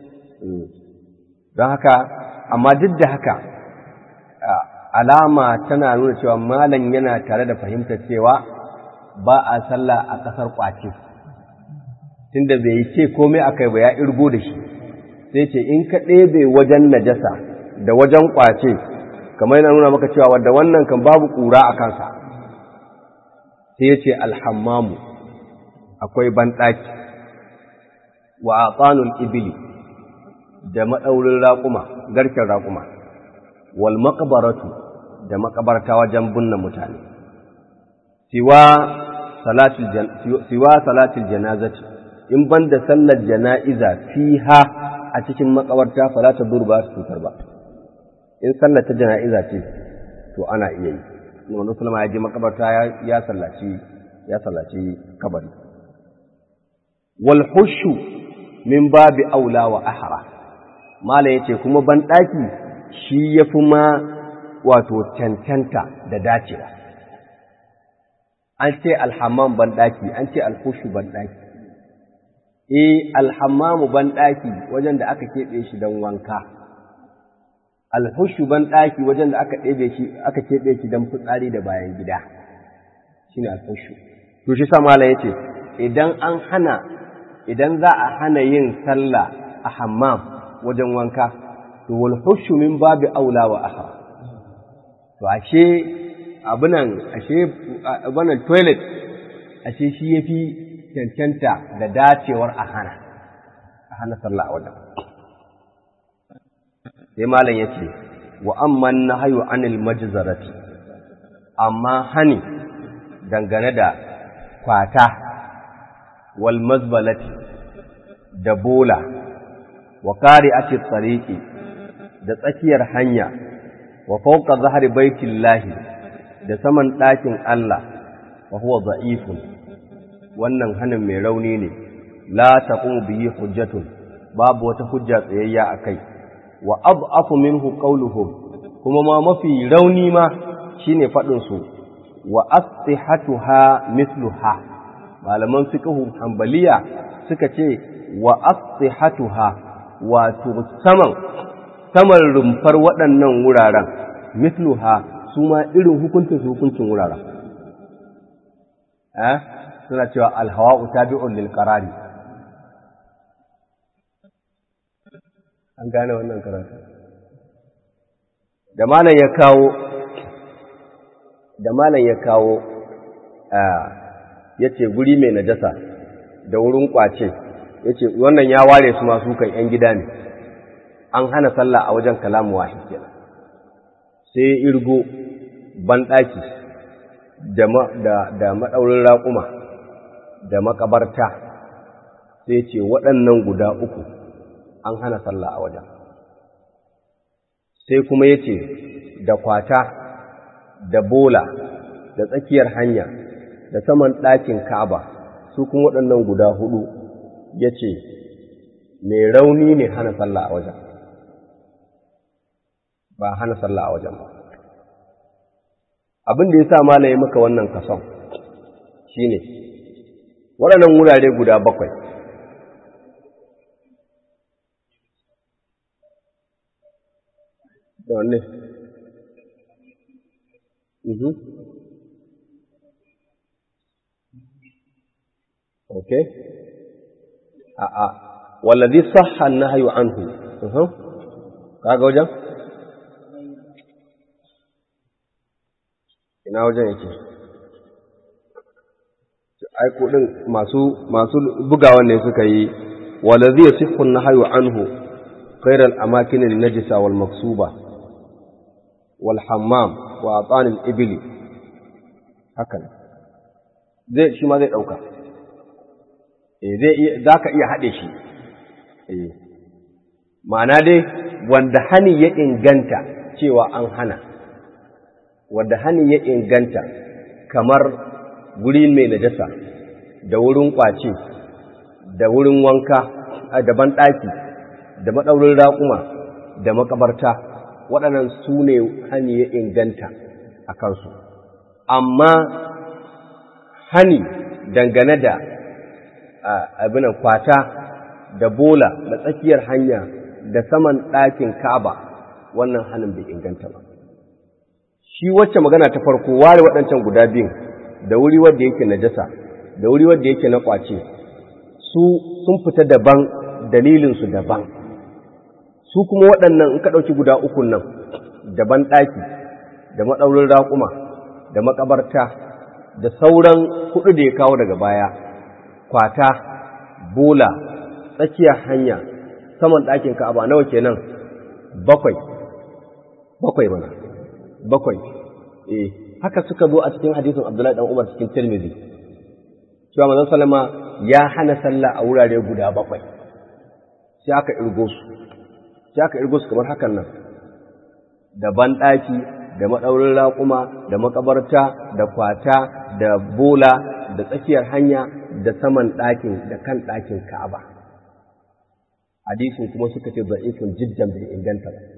don haka amma duk da haka alama tana nuna cewa malam yana tare da fahimtar cewa ba a sallah a ƙasar ƙwace tunda bai ce komai a kai ba ya irgo da shi sai ce in ka ɗebe wajen najasa da wajen ƙwace kamar yana nuna maka cewa wadda wannan kan babu ƙura a kansa sai ya ce alhammamu akwai banɗaki wa atsanul ibili da maɗaurin raƙuma garken raƙuma wal maqbaratu da makabarta wajen binne mutane siwa salatul siwa salatul janazati in banda sallar jana'iza fiha a cikin makabarta fala ta durba su cutar ba in sallar ta jana'iza ce to ana iya yi Muhammadu Sulama ya je makabarta ya sallaci ya sallaci kabari wal hushu min babi aula wa ahra mala yace kuma ban daki shi yafi ma wato cancanta da dacewa an ce alhammam ban daki an ce alhushu ban daki eh alhammamu ban daki wajen da aka kebe shi dan wanka alhushu ban daki wajen da aka ɗebe shi aka kebe shi dan fitsari da bayan gida shine alhushu to shi sa mala yace idan an hana idan za a hana yin sallah a hammam wajen wanka to wal hushu min babi aula wa ahra to ashe abunan ashe abunan toilet ashe shi yafi cancanta da dacewar a hana a hana sallah a wajen sai malam yace wa amman nahyu anil majzarati amma hani dangane da kwata wal mazbalati da bola wa qari'ati tsariqi da tsakiyar hanya wa fawqa zahri baitillahi da saman ɗakin Allah wa huwa da'ifun wannan hanin mai rauni ne la taqumu bihi hujjatun babu wata hujja tsayayya akai wa ad'afu minhu qawluhum kuma ma mafi rauni ma shine fadin su wa astihatuha mithluha malaman fiqhu hanbaliya suka ce wa astihatuha wato saman saman rumfar waɗannan wuraren mithluha su ma irin hukuncin su hukuncin wuraren eh suna cewa alhawa'u tabi'un lil qarari an gane wannan karatu da malam ya kawo da malam ya kawo ya ce guri mai najasa da wurin kwace ya ce wannan ya ware su masu kan ‘yan gida ne an hana sallah a wajen kalamu wahid kenan sai irgo banɗaki da maɗaurin raƙuma da makabarta sai ce waɗannan guda uku an hana sallah a wajen sai kuma ya ce da kwata da bola da tsakiyar hanya da saman ɗakin ka'aba su kuma waɗannan guda hudu ya ce mai rauni ne hana sallah a wajen ba hana sallah a wajen ba abin da ya sa malaye maka wannan kason shi ne waɗannan wurare guda bakwai da wanne Okay. A'a, wallazi sahha nahyu anhu. Mhm. Kaga wajen? Ina wajen yake? Ai kudin masu masu bugawan ne suka yi wallazi yasihhu nahyu anhu khairal amakin an-najisa wal maksuba wal hammam wa atan al-ibli haka zai shi ma zai dauka za ka iya haɗe shi ma'ana dai wanda hani ya inganta cewa an hana wanda hani ya inganta kamar guri mai najasa da wurin ƙwace da wurin wanka da banɗaki da maɗaurin raƙuma da makabarta waɗannan su ne hani ya inganta a kansu amma hani dangane da abinan kwata da bola da tsakiyar hanya da saman ɗakin kaba wannan hannun bai inganta ba shi wacce magana ta farko ware waɗancan guda biyun da wuri wadda yake najasa da wuri wadda yake na ƙwace su sun fita daban dalilinsu daban su kuma waɗannan in ka ɗauki guda ukun nan daban ɗaki da maɗaurin raƙuma da makabarta da sauran kuɗi da ya kawo daga baya kwata, bola, tsakiyar hanya, saman ɗakin ka'aba nawa kenan bakwai, bakwai mana, bakwai, eh, haka suka zo a cikin hadisin Abdullahi ɗan Umar cikin Tirmidhi. Cewa manzon Salama ya hana sallah a wurare guda bakwai, sai aka irgo su, sai aka irgo su kamar hakan nan, da banɗaki, da maɗaurin raƙuma, da makabarta, da kwata, da bola, da tsakiyar hanya, da saman ɗakin da kan ɗakin Ka'aba. Hadisin kuma suka ce za'ifin jiddan bai inganta ba.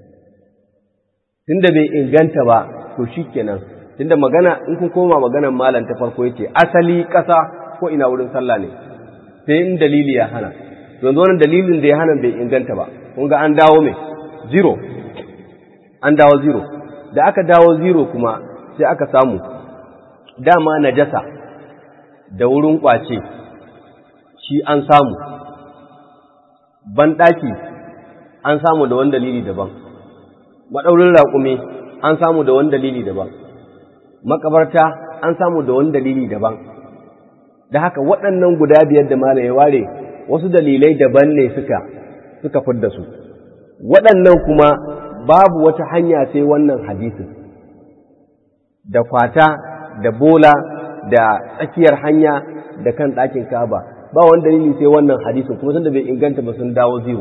Tunda bai inganta ba, to shi kenan, tunda magana in kun koma maganan malam ta farko yace asali ƙasa ko ina wurin sallah ne, sai in dalili ya hana. Yanzu wannan dalilin da ya hana bai inganta ba, kun ga an dawo mai zero, an dawo zero. Da aka dawo zero kuma sai aka samu dama najasa da wurin ƙwace shi an samu banɗaki an samu da wani dalili daban maɗaurin raƙumi an samu da wani dalili daban makabarta an samu da wani dalili daban da haka waɗannan guda biyar da malam ya ware wasu dalilai daban ne suka suka fidda su waɗannan kuma babu wata hanya sai wannan hadisin da kwata da bola da tsakiyar hanya da kan ɗakin kaba ba wani dalili sai wannan hadisin kuma tunda bai inganta ba sun dawo ziyo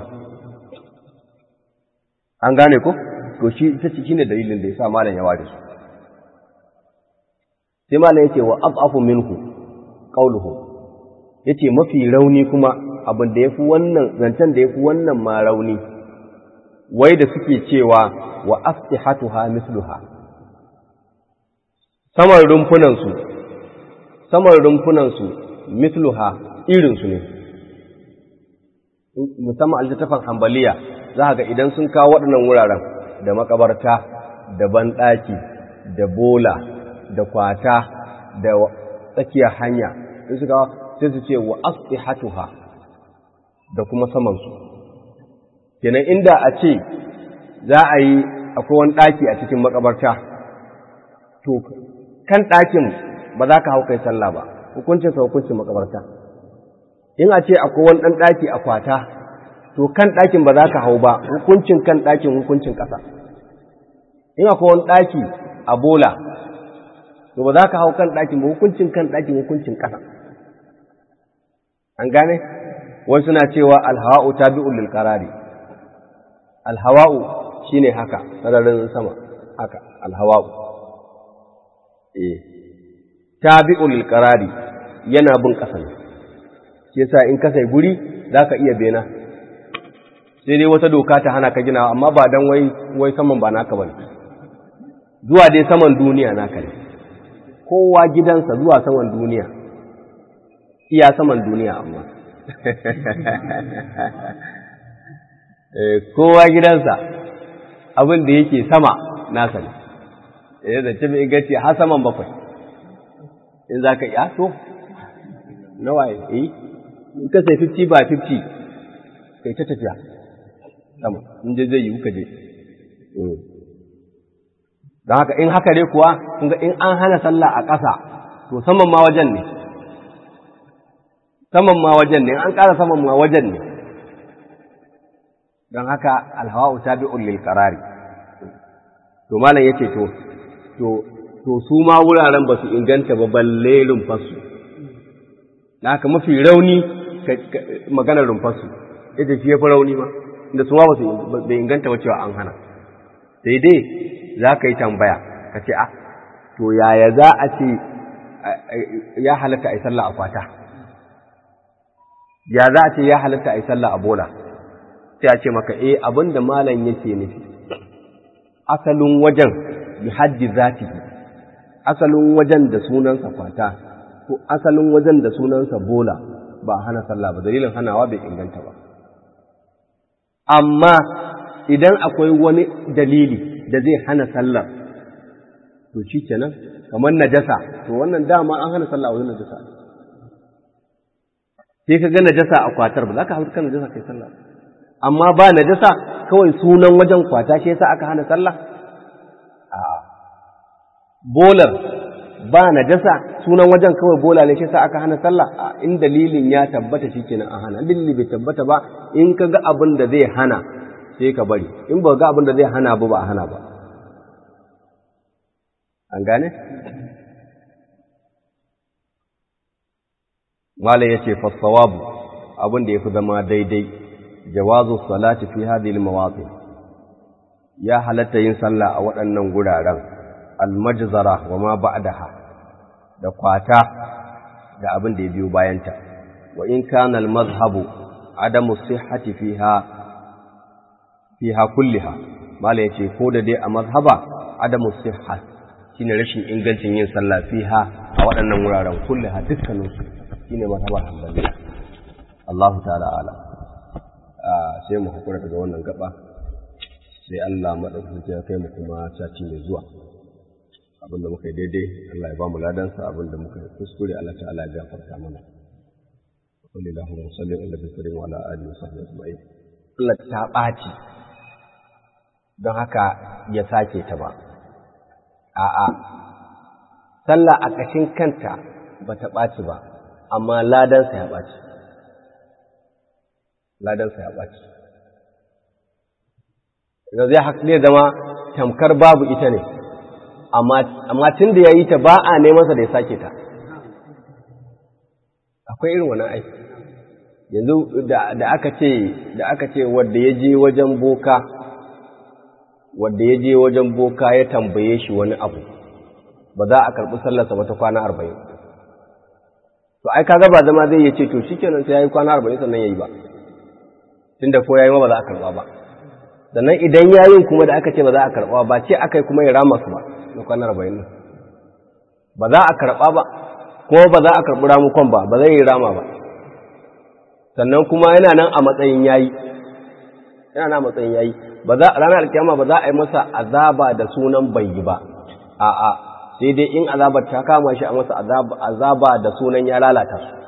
an gane ko to shi ita ce shine dalilin da yasa malam ya ware su sai malam yace wa afafu minhu qawluhu yace mafi rauni kuma abin da yafi wannan zancen da yafi wannan ma rauni wai da suke cewa wa aftihatuha misluha saman rumfunan su saman rumfunan su misluha irin su ne musamman aljatafan hambaliya za ga idan sun kawo waɗannan wuraren da makabarta da banɗaki da bola da kwata da tsakiyar hanya in suka sai su ce wa asihatuha da kuma samansu kenan inda a ce za a yi akwai wani ɗaki a cikin makabarta to kan ɗakin ba za ka hau kai sallah ba hukuncin sa hukuncin makabarta in a ce akwai wani ɗan ɗaki a kwata to kan ɗakin ba za ka hau ba hukuncin kan ɗakin hukuncin ƙasa in akwai wani ɗaki a bola to ba za ka hau kan ɗakin ba hukuncin kan ɗakin hukuncin ƙasa an gane wani suna cewa alhawa'u tabi'un lil qarari alhawa'u shine haka sararin sama haka alhawa'u eh tabi'un lil qarari yana bin ƙasa ne shi yasa in ka sai guri zaka iya bena sai dai wata doka ta hana ka ginawa amma ba dan wai wai saman ba naka bane zuwa dai saman duniya naka ne kowa gidansa zuwa saman duniya iya saman duniya amma kowa gidansa abin da yake sama nasa ne ya zance mai inganci har saman bakwai in za ka iya to nawa ya yi in ka sai 50 ba 50 kai ta tafiya sama in je zai yi ka je don haka in haka dai kuwa kun ga in an hana sallah a ƙasa to saman ma wajen ne saman ma wajen ne an ƙara saman ma wajen ne don haka alhawa'u tabi'un lil qarari to malam yace to to to su ma wuraren ba su inganta ba balle rumfarsu da haka mafi rauni maganar rumfarsu ita shi ya fi rauni ma inda su ma ba su inganta ba cewa an hana sai dai za ka yi tambaya ka ce a to yaya za a ce ya halatta a yi sallah a kwata ya za a ce ya halatta a yi sallah a bola sai a ce maka eh abin da malam yake nufi asalin wajen bi haddi zatihi asalin wajen da sunansa kwata ko asalin wajen da sunansa bola ba hana sallah ba dalilin hanawa bai inganta ba amma idan akwai wani dalili da zai hana sallar to shi kenan kamar najasa to wannan dama an hana sallah a wajen najasa sai ka ga najasa a kwatar ba za ka hauka najasa kai sallah amma ba najasa kawai sunan wajen kwata shi yasa aka hana sallah a bolar ba najasa sunan wajen kawai bola ne shi yasa aka hana sallah a in dalilin ya tabbata shikenan an hana dalili bai tabbata ba in ka ga abin da zai hana sai ka bari in ba ga abin da zai hana ba ba a hana ba an gane malai yace fasawabu abin da yafi zama daidai jawazu salati fi hadhihi almawaqi ya halatta yin sallah a waɗannan guraren almajzara wa ma ba'daha da kwata da abin da ya biyo bayanta wa in kana almazhabu adamu sihhati fiha fiha kulliha mala yace ko da dai a mazhaba adamu sihha shine rashin ingancin yin sallah fiha a waɗannan wuraren kulliha dukkanin su shine mazhabar hanbaliya Allahu ta'ala ala sai mu hakura daga wannan gaba sai Allah madaukakin ya kai mu kuma caci mai zuwa abinda muka yi daidai Allah ya ba mu ladansa abinda muka yi kuskure Allah ta'ala ya gafarta mana. Sallallahu alaihi wa sallam ala alihi wa sahbihi ajma'in. sallar ta ɓaci don haka ya sake ta ba a'a sallah a ƙashin kanta ba ta ɓaci ba amma ladansa ya ɓaci ladansa ya ɓaci zai zama tamkar babu ita ne amma tun da ya yi ta ba a nemansa da ya sake ta akwai irin wannan aiki yanzu da aka ce da aka ce wadda ya je wajen boka wadda ya je wajen boka ya tambaye shi wani abu ba za a karɓi sallarsa ba ta kwana arba'in to ai kaga ba zama zai ce to shikenan sai yayi kwana arba'in sannan yayi ba tunda ko yayi ma ba za a karɓa ba sannan idan yayin kuma da aka ce ba za a karɓa ba ce aka yi kuma ya rama su ba na kwana arba'in nan ba za a karɓa ba kuma ba za a karɓi ramukon ba ba zai yi rama ba sannan kuma yana nan a matsayin yayi yana nan a matsayin yayi ba za ranar alkiyama ba za a yi masa azaba da sunan bai yi ba a'a sai dai in azabar ta kama shi a masa azaba da sunan ya lalata su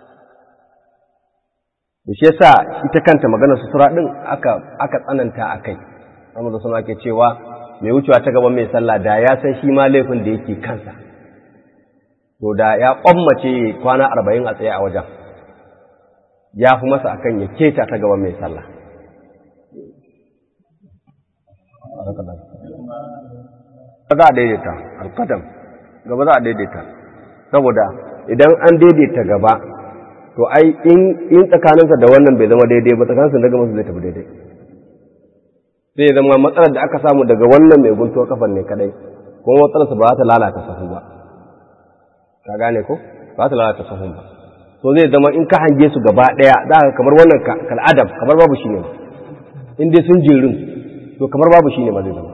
da shi yasa ita kanta maganar sutura din aka aka tsananta a kai amma da suna ke cewa mai wucewa ta gaban mai sallah da ya san shi ma laifin da yake kansa to da ya kwammace kwana arba'in a tsaye a wajen ya fi masa akan ya keta ta gaban mai sallah za a daidaita alkadam gaba za a daidaita saboda idan an daidaita gaba to ai in tsakaninsa da wannan bai zama daidai ba tsakaninsa daga masu zai tafi daidai zai zama matsalar da aka samu daga wannan mai guntuwa kafan ne kadai kuma matsalarsa ba za ta lalata sahu ba ka gane ko ba ta lalata sahu ba to zai zama in ka hange su gaba daya za ka kamar wannan kal'adam kamar babu shi ne in dai sun jirin to kamar babu shi ne ba zai zama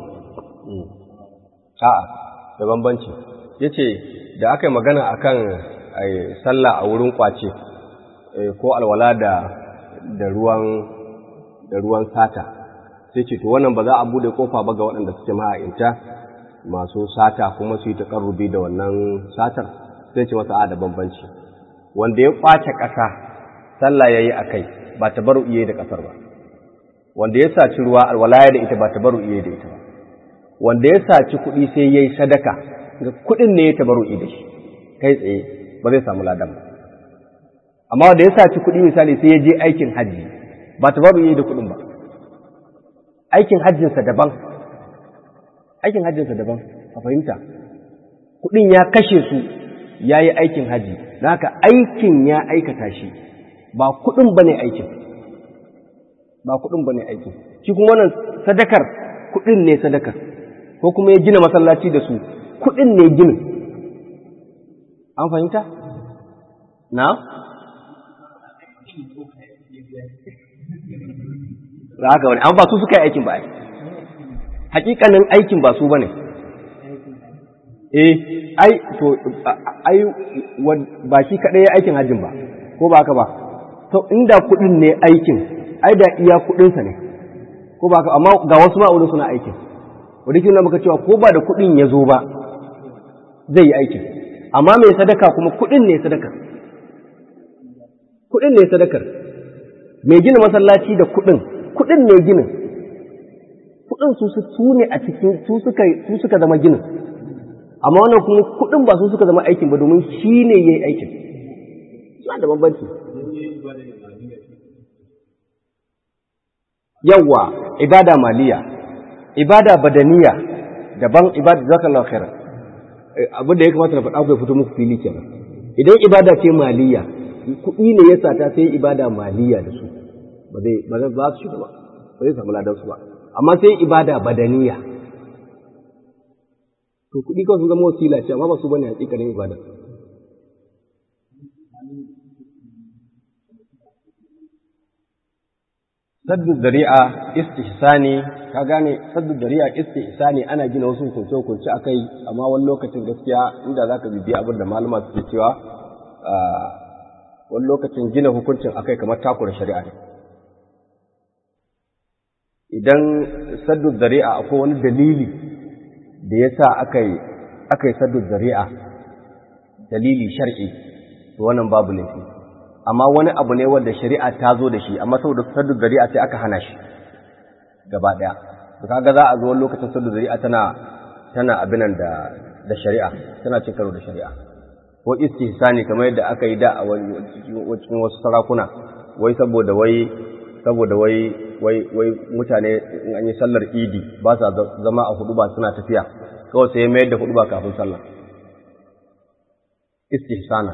a'a da bambanci yace da aka yi magana akan sallah a wurin kwace ko alwala da da ruwan da ruwan sata sai ce to wannan ba za a bude kofa ba ga waɗanda suke ma'aikata masu sata kuma su yi takarrubi da wannan satar sai ce masa a da bambanci wanda ya kwace ƙasa sallah yayi akai ba ta baro iye da ƙasar ba wanda ya saci ruwa alwalaya da ita ba ta baro iye da ita ba wanda ya saci kuɗi sai yayi sadaka ga kuɗin ne ya tabaru da shi kai tsaye ba zai samu ladan ba amma wanda ya saci kuɗi misali sai ya je aikin hajji ba ta babu yi da kuɗin ba aikin hajjinsa daban aikin hajjinsa daban a fahimta kuɗin ya kashe su ya yi aikin hajji na haka aikin ya aikata shi ba kuɗin ba ne aikin ba kuɗin ba ne aikin shi kuma wannan sadakar kuɗin ne sadakar ko kuma ya gina masallaci da su kuɗin ne ginin an fahimta? na? za haka wani an ba su suka yi aikin ba ai hakikanin aikin ba su ba ne eh ai to ai ba shi kaɗai ya aikin hajjin ba ko ba haka ba to inda kuɗin ne aikin ai da iya kuɗinsa ne ko ba haka amma ga wasu ma'aunin suna aikin wadda ke muka cewa ko ba da kuɗin ya zo ba zai yi aikin amma mai sadaka kuma kuɗin ne sadakar kuɗin ne sadakar mai gina masallaci da kuɗin kuɗin ne ginin kuɗin su su ne a cikin su suka su suka zama ginin amma wannan kuma kuɗin ba su suka zama aikin ba domin shi ne ya yi aikin suna da bambanci yawwa ibada maliya ibada badaniya daban ibada zakallahu khairan abin da ya kamata na faɗa ku ya fito muku fili kenan idan ibada ce maliya kuɗi ne ya sata sai ibada maliya da su ba zai ba zai ba su shiga ba ba zai samu ladan su ba amma sai ibada badaniya to kuɗi kawai sun zama wasila ce amma ba su bane hakikanin ibada saddu dari'a istihsani ka gane saddu dari'a istihsani ana gina wasu hukunce hukunce akai amma wani lokacin gaskiya inda zaka bibiya abin da malama suke cewa wani lokacin gina hukuncin akai kamar takura shari'a ne idan saddu dari'a akwai wani dalili da yasa akai akai saddu dari'a dalili shar'i to wannan babu laifi amma wani abu ne wanda shari'a ta zo da shi amma saboda saddu zari'a sai aka hana shi gaba daya to kaga za a zo wani lokacin saddu zari'a tana tana abinan da da shari'a tana cin karo da shari'a ko istihsani kamar yadda aka yi da a cikin wasu sarakuna wai saboda wai saboda wai wai wai mutane in an yi sallar idi ba sa zama a hudu ba suna tafiya kawai sai mayar da hudu ba kafin sallah istihsana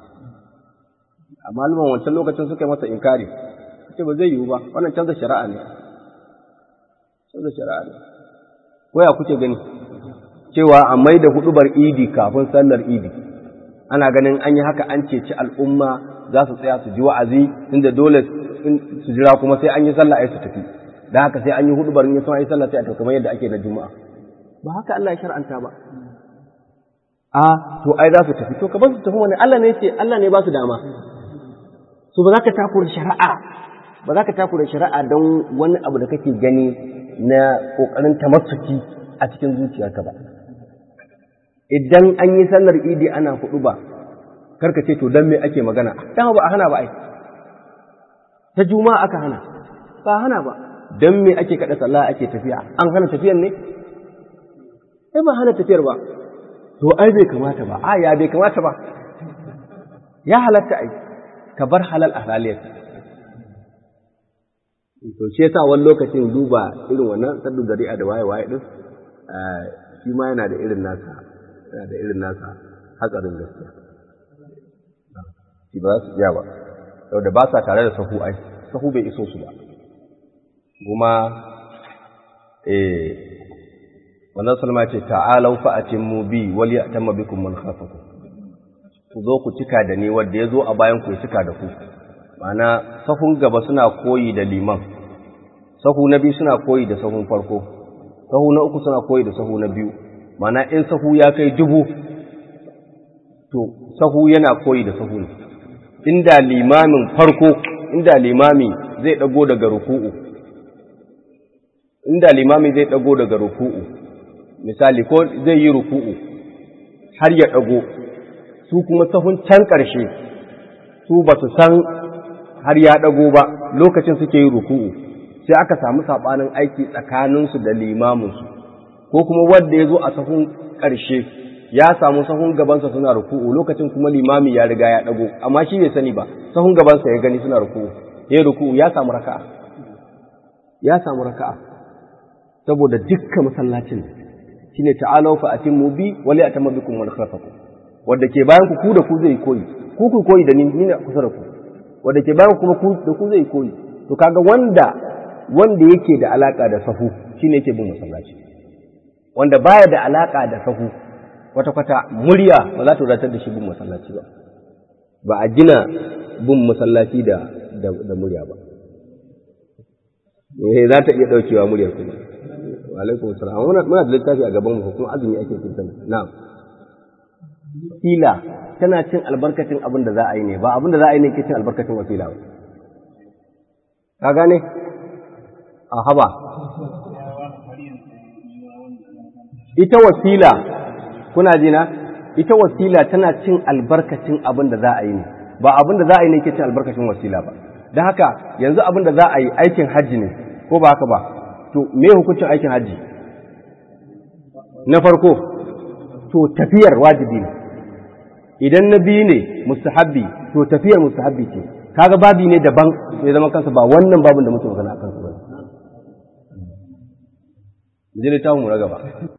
a malaman wancan lokacin suka yi masa inkari ce ba zai yiwu ba wannan canza shari'a ne canza shari'a ne ko ya kuke gani cewa a mai da hudubar idi kafin sallar idi ana ganin an yi haka an ceci al'umma za su tsaya su ji wa'azi inda dole su jira kuma sai an yi sallah ai su tafi da haka sai an yi hudubar in sun yi sallah sai a tafi kamar yadda ake na juma'a ba haka Allah ya shar'anta ba a to ai za su tafi to ka ba su tafi wani Allah ne ce Allah ne ba su dama so ba za ka takura shari'a ba za ka takura shari'a don wani abu da kake gani na kokarin tamassuki a cikin zuciyarka ba idan an yi sallar idi ana hudu ba karka ce to dan me ake magana dama ba a hana ba ai ta juma'a aka hana ba hana ba dan me ake kada sallah ake tafiya an hana tafiyar ne sai ba hana tafiyar ba to ai bai kamata ba a ya bai kamata ba ya halatta ai ka bar halal a haliyar to shi yasa wani lokacin duba irin wannan saddu zari'a da waye waye din shi ma yana da irin nasa yana da irin nasa hatsarin gaskiya shi ba za su iya ba saboda ba sa tare da sahu ai sahu bai iso su ba kuma eh wannan salma ce ta'alau fa atimmu bi wal ya'tamma bikum man khafakum ku zo ku cika da ni wanda ya zo a bayan ku ya cika da ku ma'ana sahun gaba suna koyi da liman sahu na biyu suna koyi da sahun farko sahu na uku suna koyi da sahu na biyu ma'ana in sahu ya kai dubu to sahu yana koyi da sahu ne inda limamin farko inda limami zai dago daga ruku'u inda limami zai dago daga ruku'u misali ko zai yi ruku'u har ya dago su kuma sahun can ƙarshe su ba su san har ya dago ba lokacin suke yi ruku'u sai aka samu sabanin aiki tsakaninsu da limaminsu ko kuma wanda ya zo a sahun ƙarshe ya samu sahun gabansa suna ruku'u lokacin kuma limami ya riga ya dago amma shi bai sani ba sahun gabansa ya gani suna ruku'u ya ruku'u ya samu raka'a ya samu raka'a saboda dukkan masallacin shine ta'alu fa atimmu bi wa li atamma bikum wa khafakum wanda ke bayan ku ku da ku zai koyi ku ku koyi da ni ni ne kusa da ku wanda ke bayan kuma ku da ku zai koyi to kaga wanda wanda yake da alaka da sahu shine yake bin masallaci wanda baya da alaka da sahu kwata-kwata murya ba za ta wadatar da shi bin masallaci ba ba a gina bin masallaci da da murya ba eh za ta iya daukewa muryar kuma wa alaikum assalam muna muna da littafi a gaban mu kuma azumi ake kintan na'am wasila tana cin albarkacin abin da za a yi ne ba abin da za a yi ne ke cin albarkacin wasila ba ka gane a haba ita wasila kuna jina ita wasila tana cin albarkacin abin da za a yi ne ba abin da za a yi ne ke cin albarkacin wasila ba don haka yanzu abin da za a yi aikin hajji ne ko ba haka ba to me hukuncin aikin hajji na farko to tafiyar wajibi ne idan na biyu ne mustahabbi to tafiyar mustahabbi ce kaga babi ne daban sai zama kansa ba wannan babin da muke magana a kansa ba. Jini ta mu na gaba.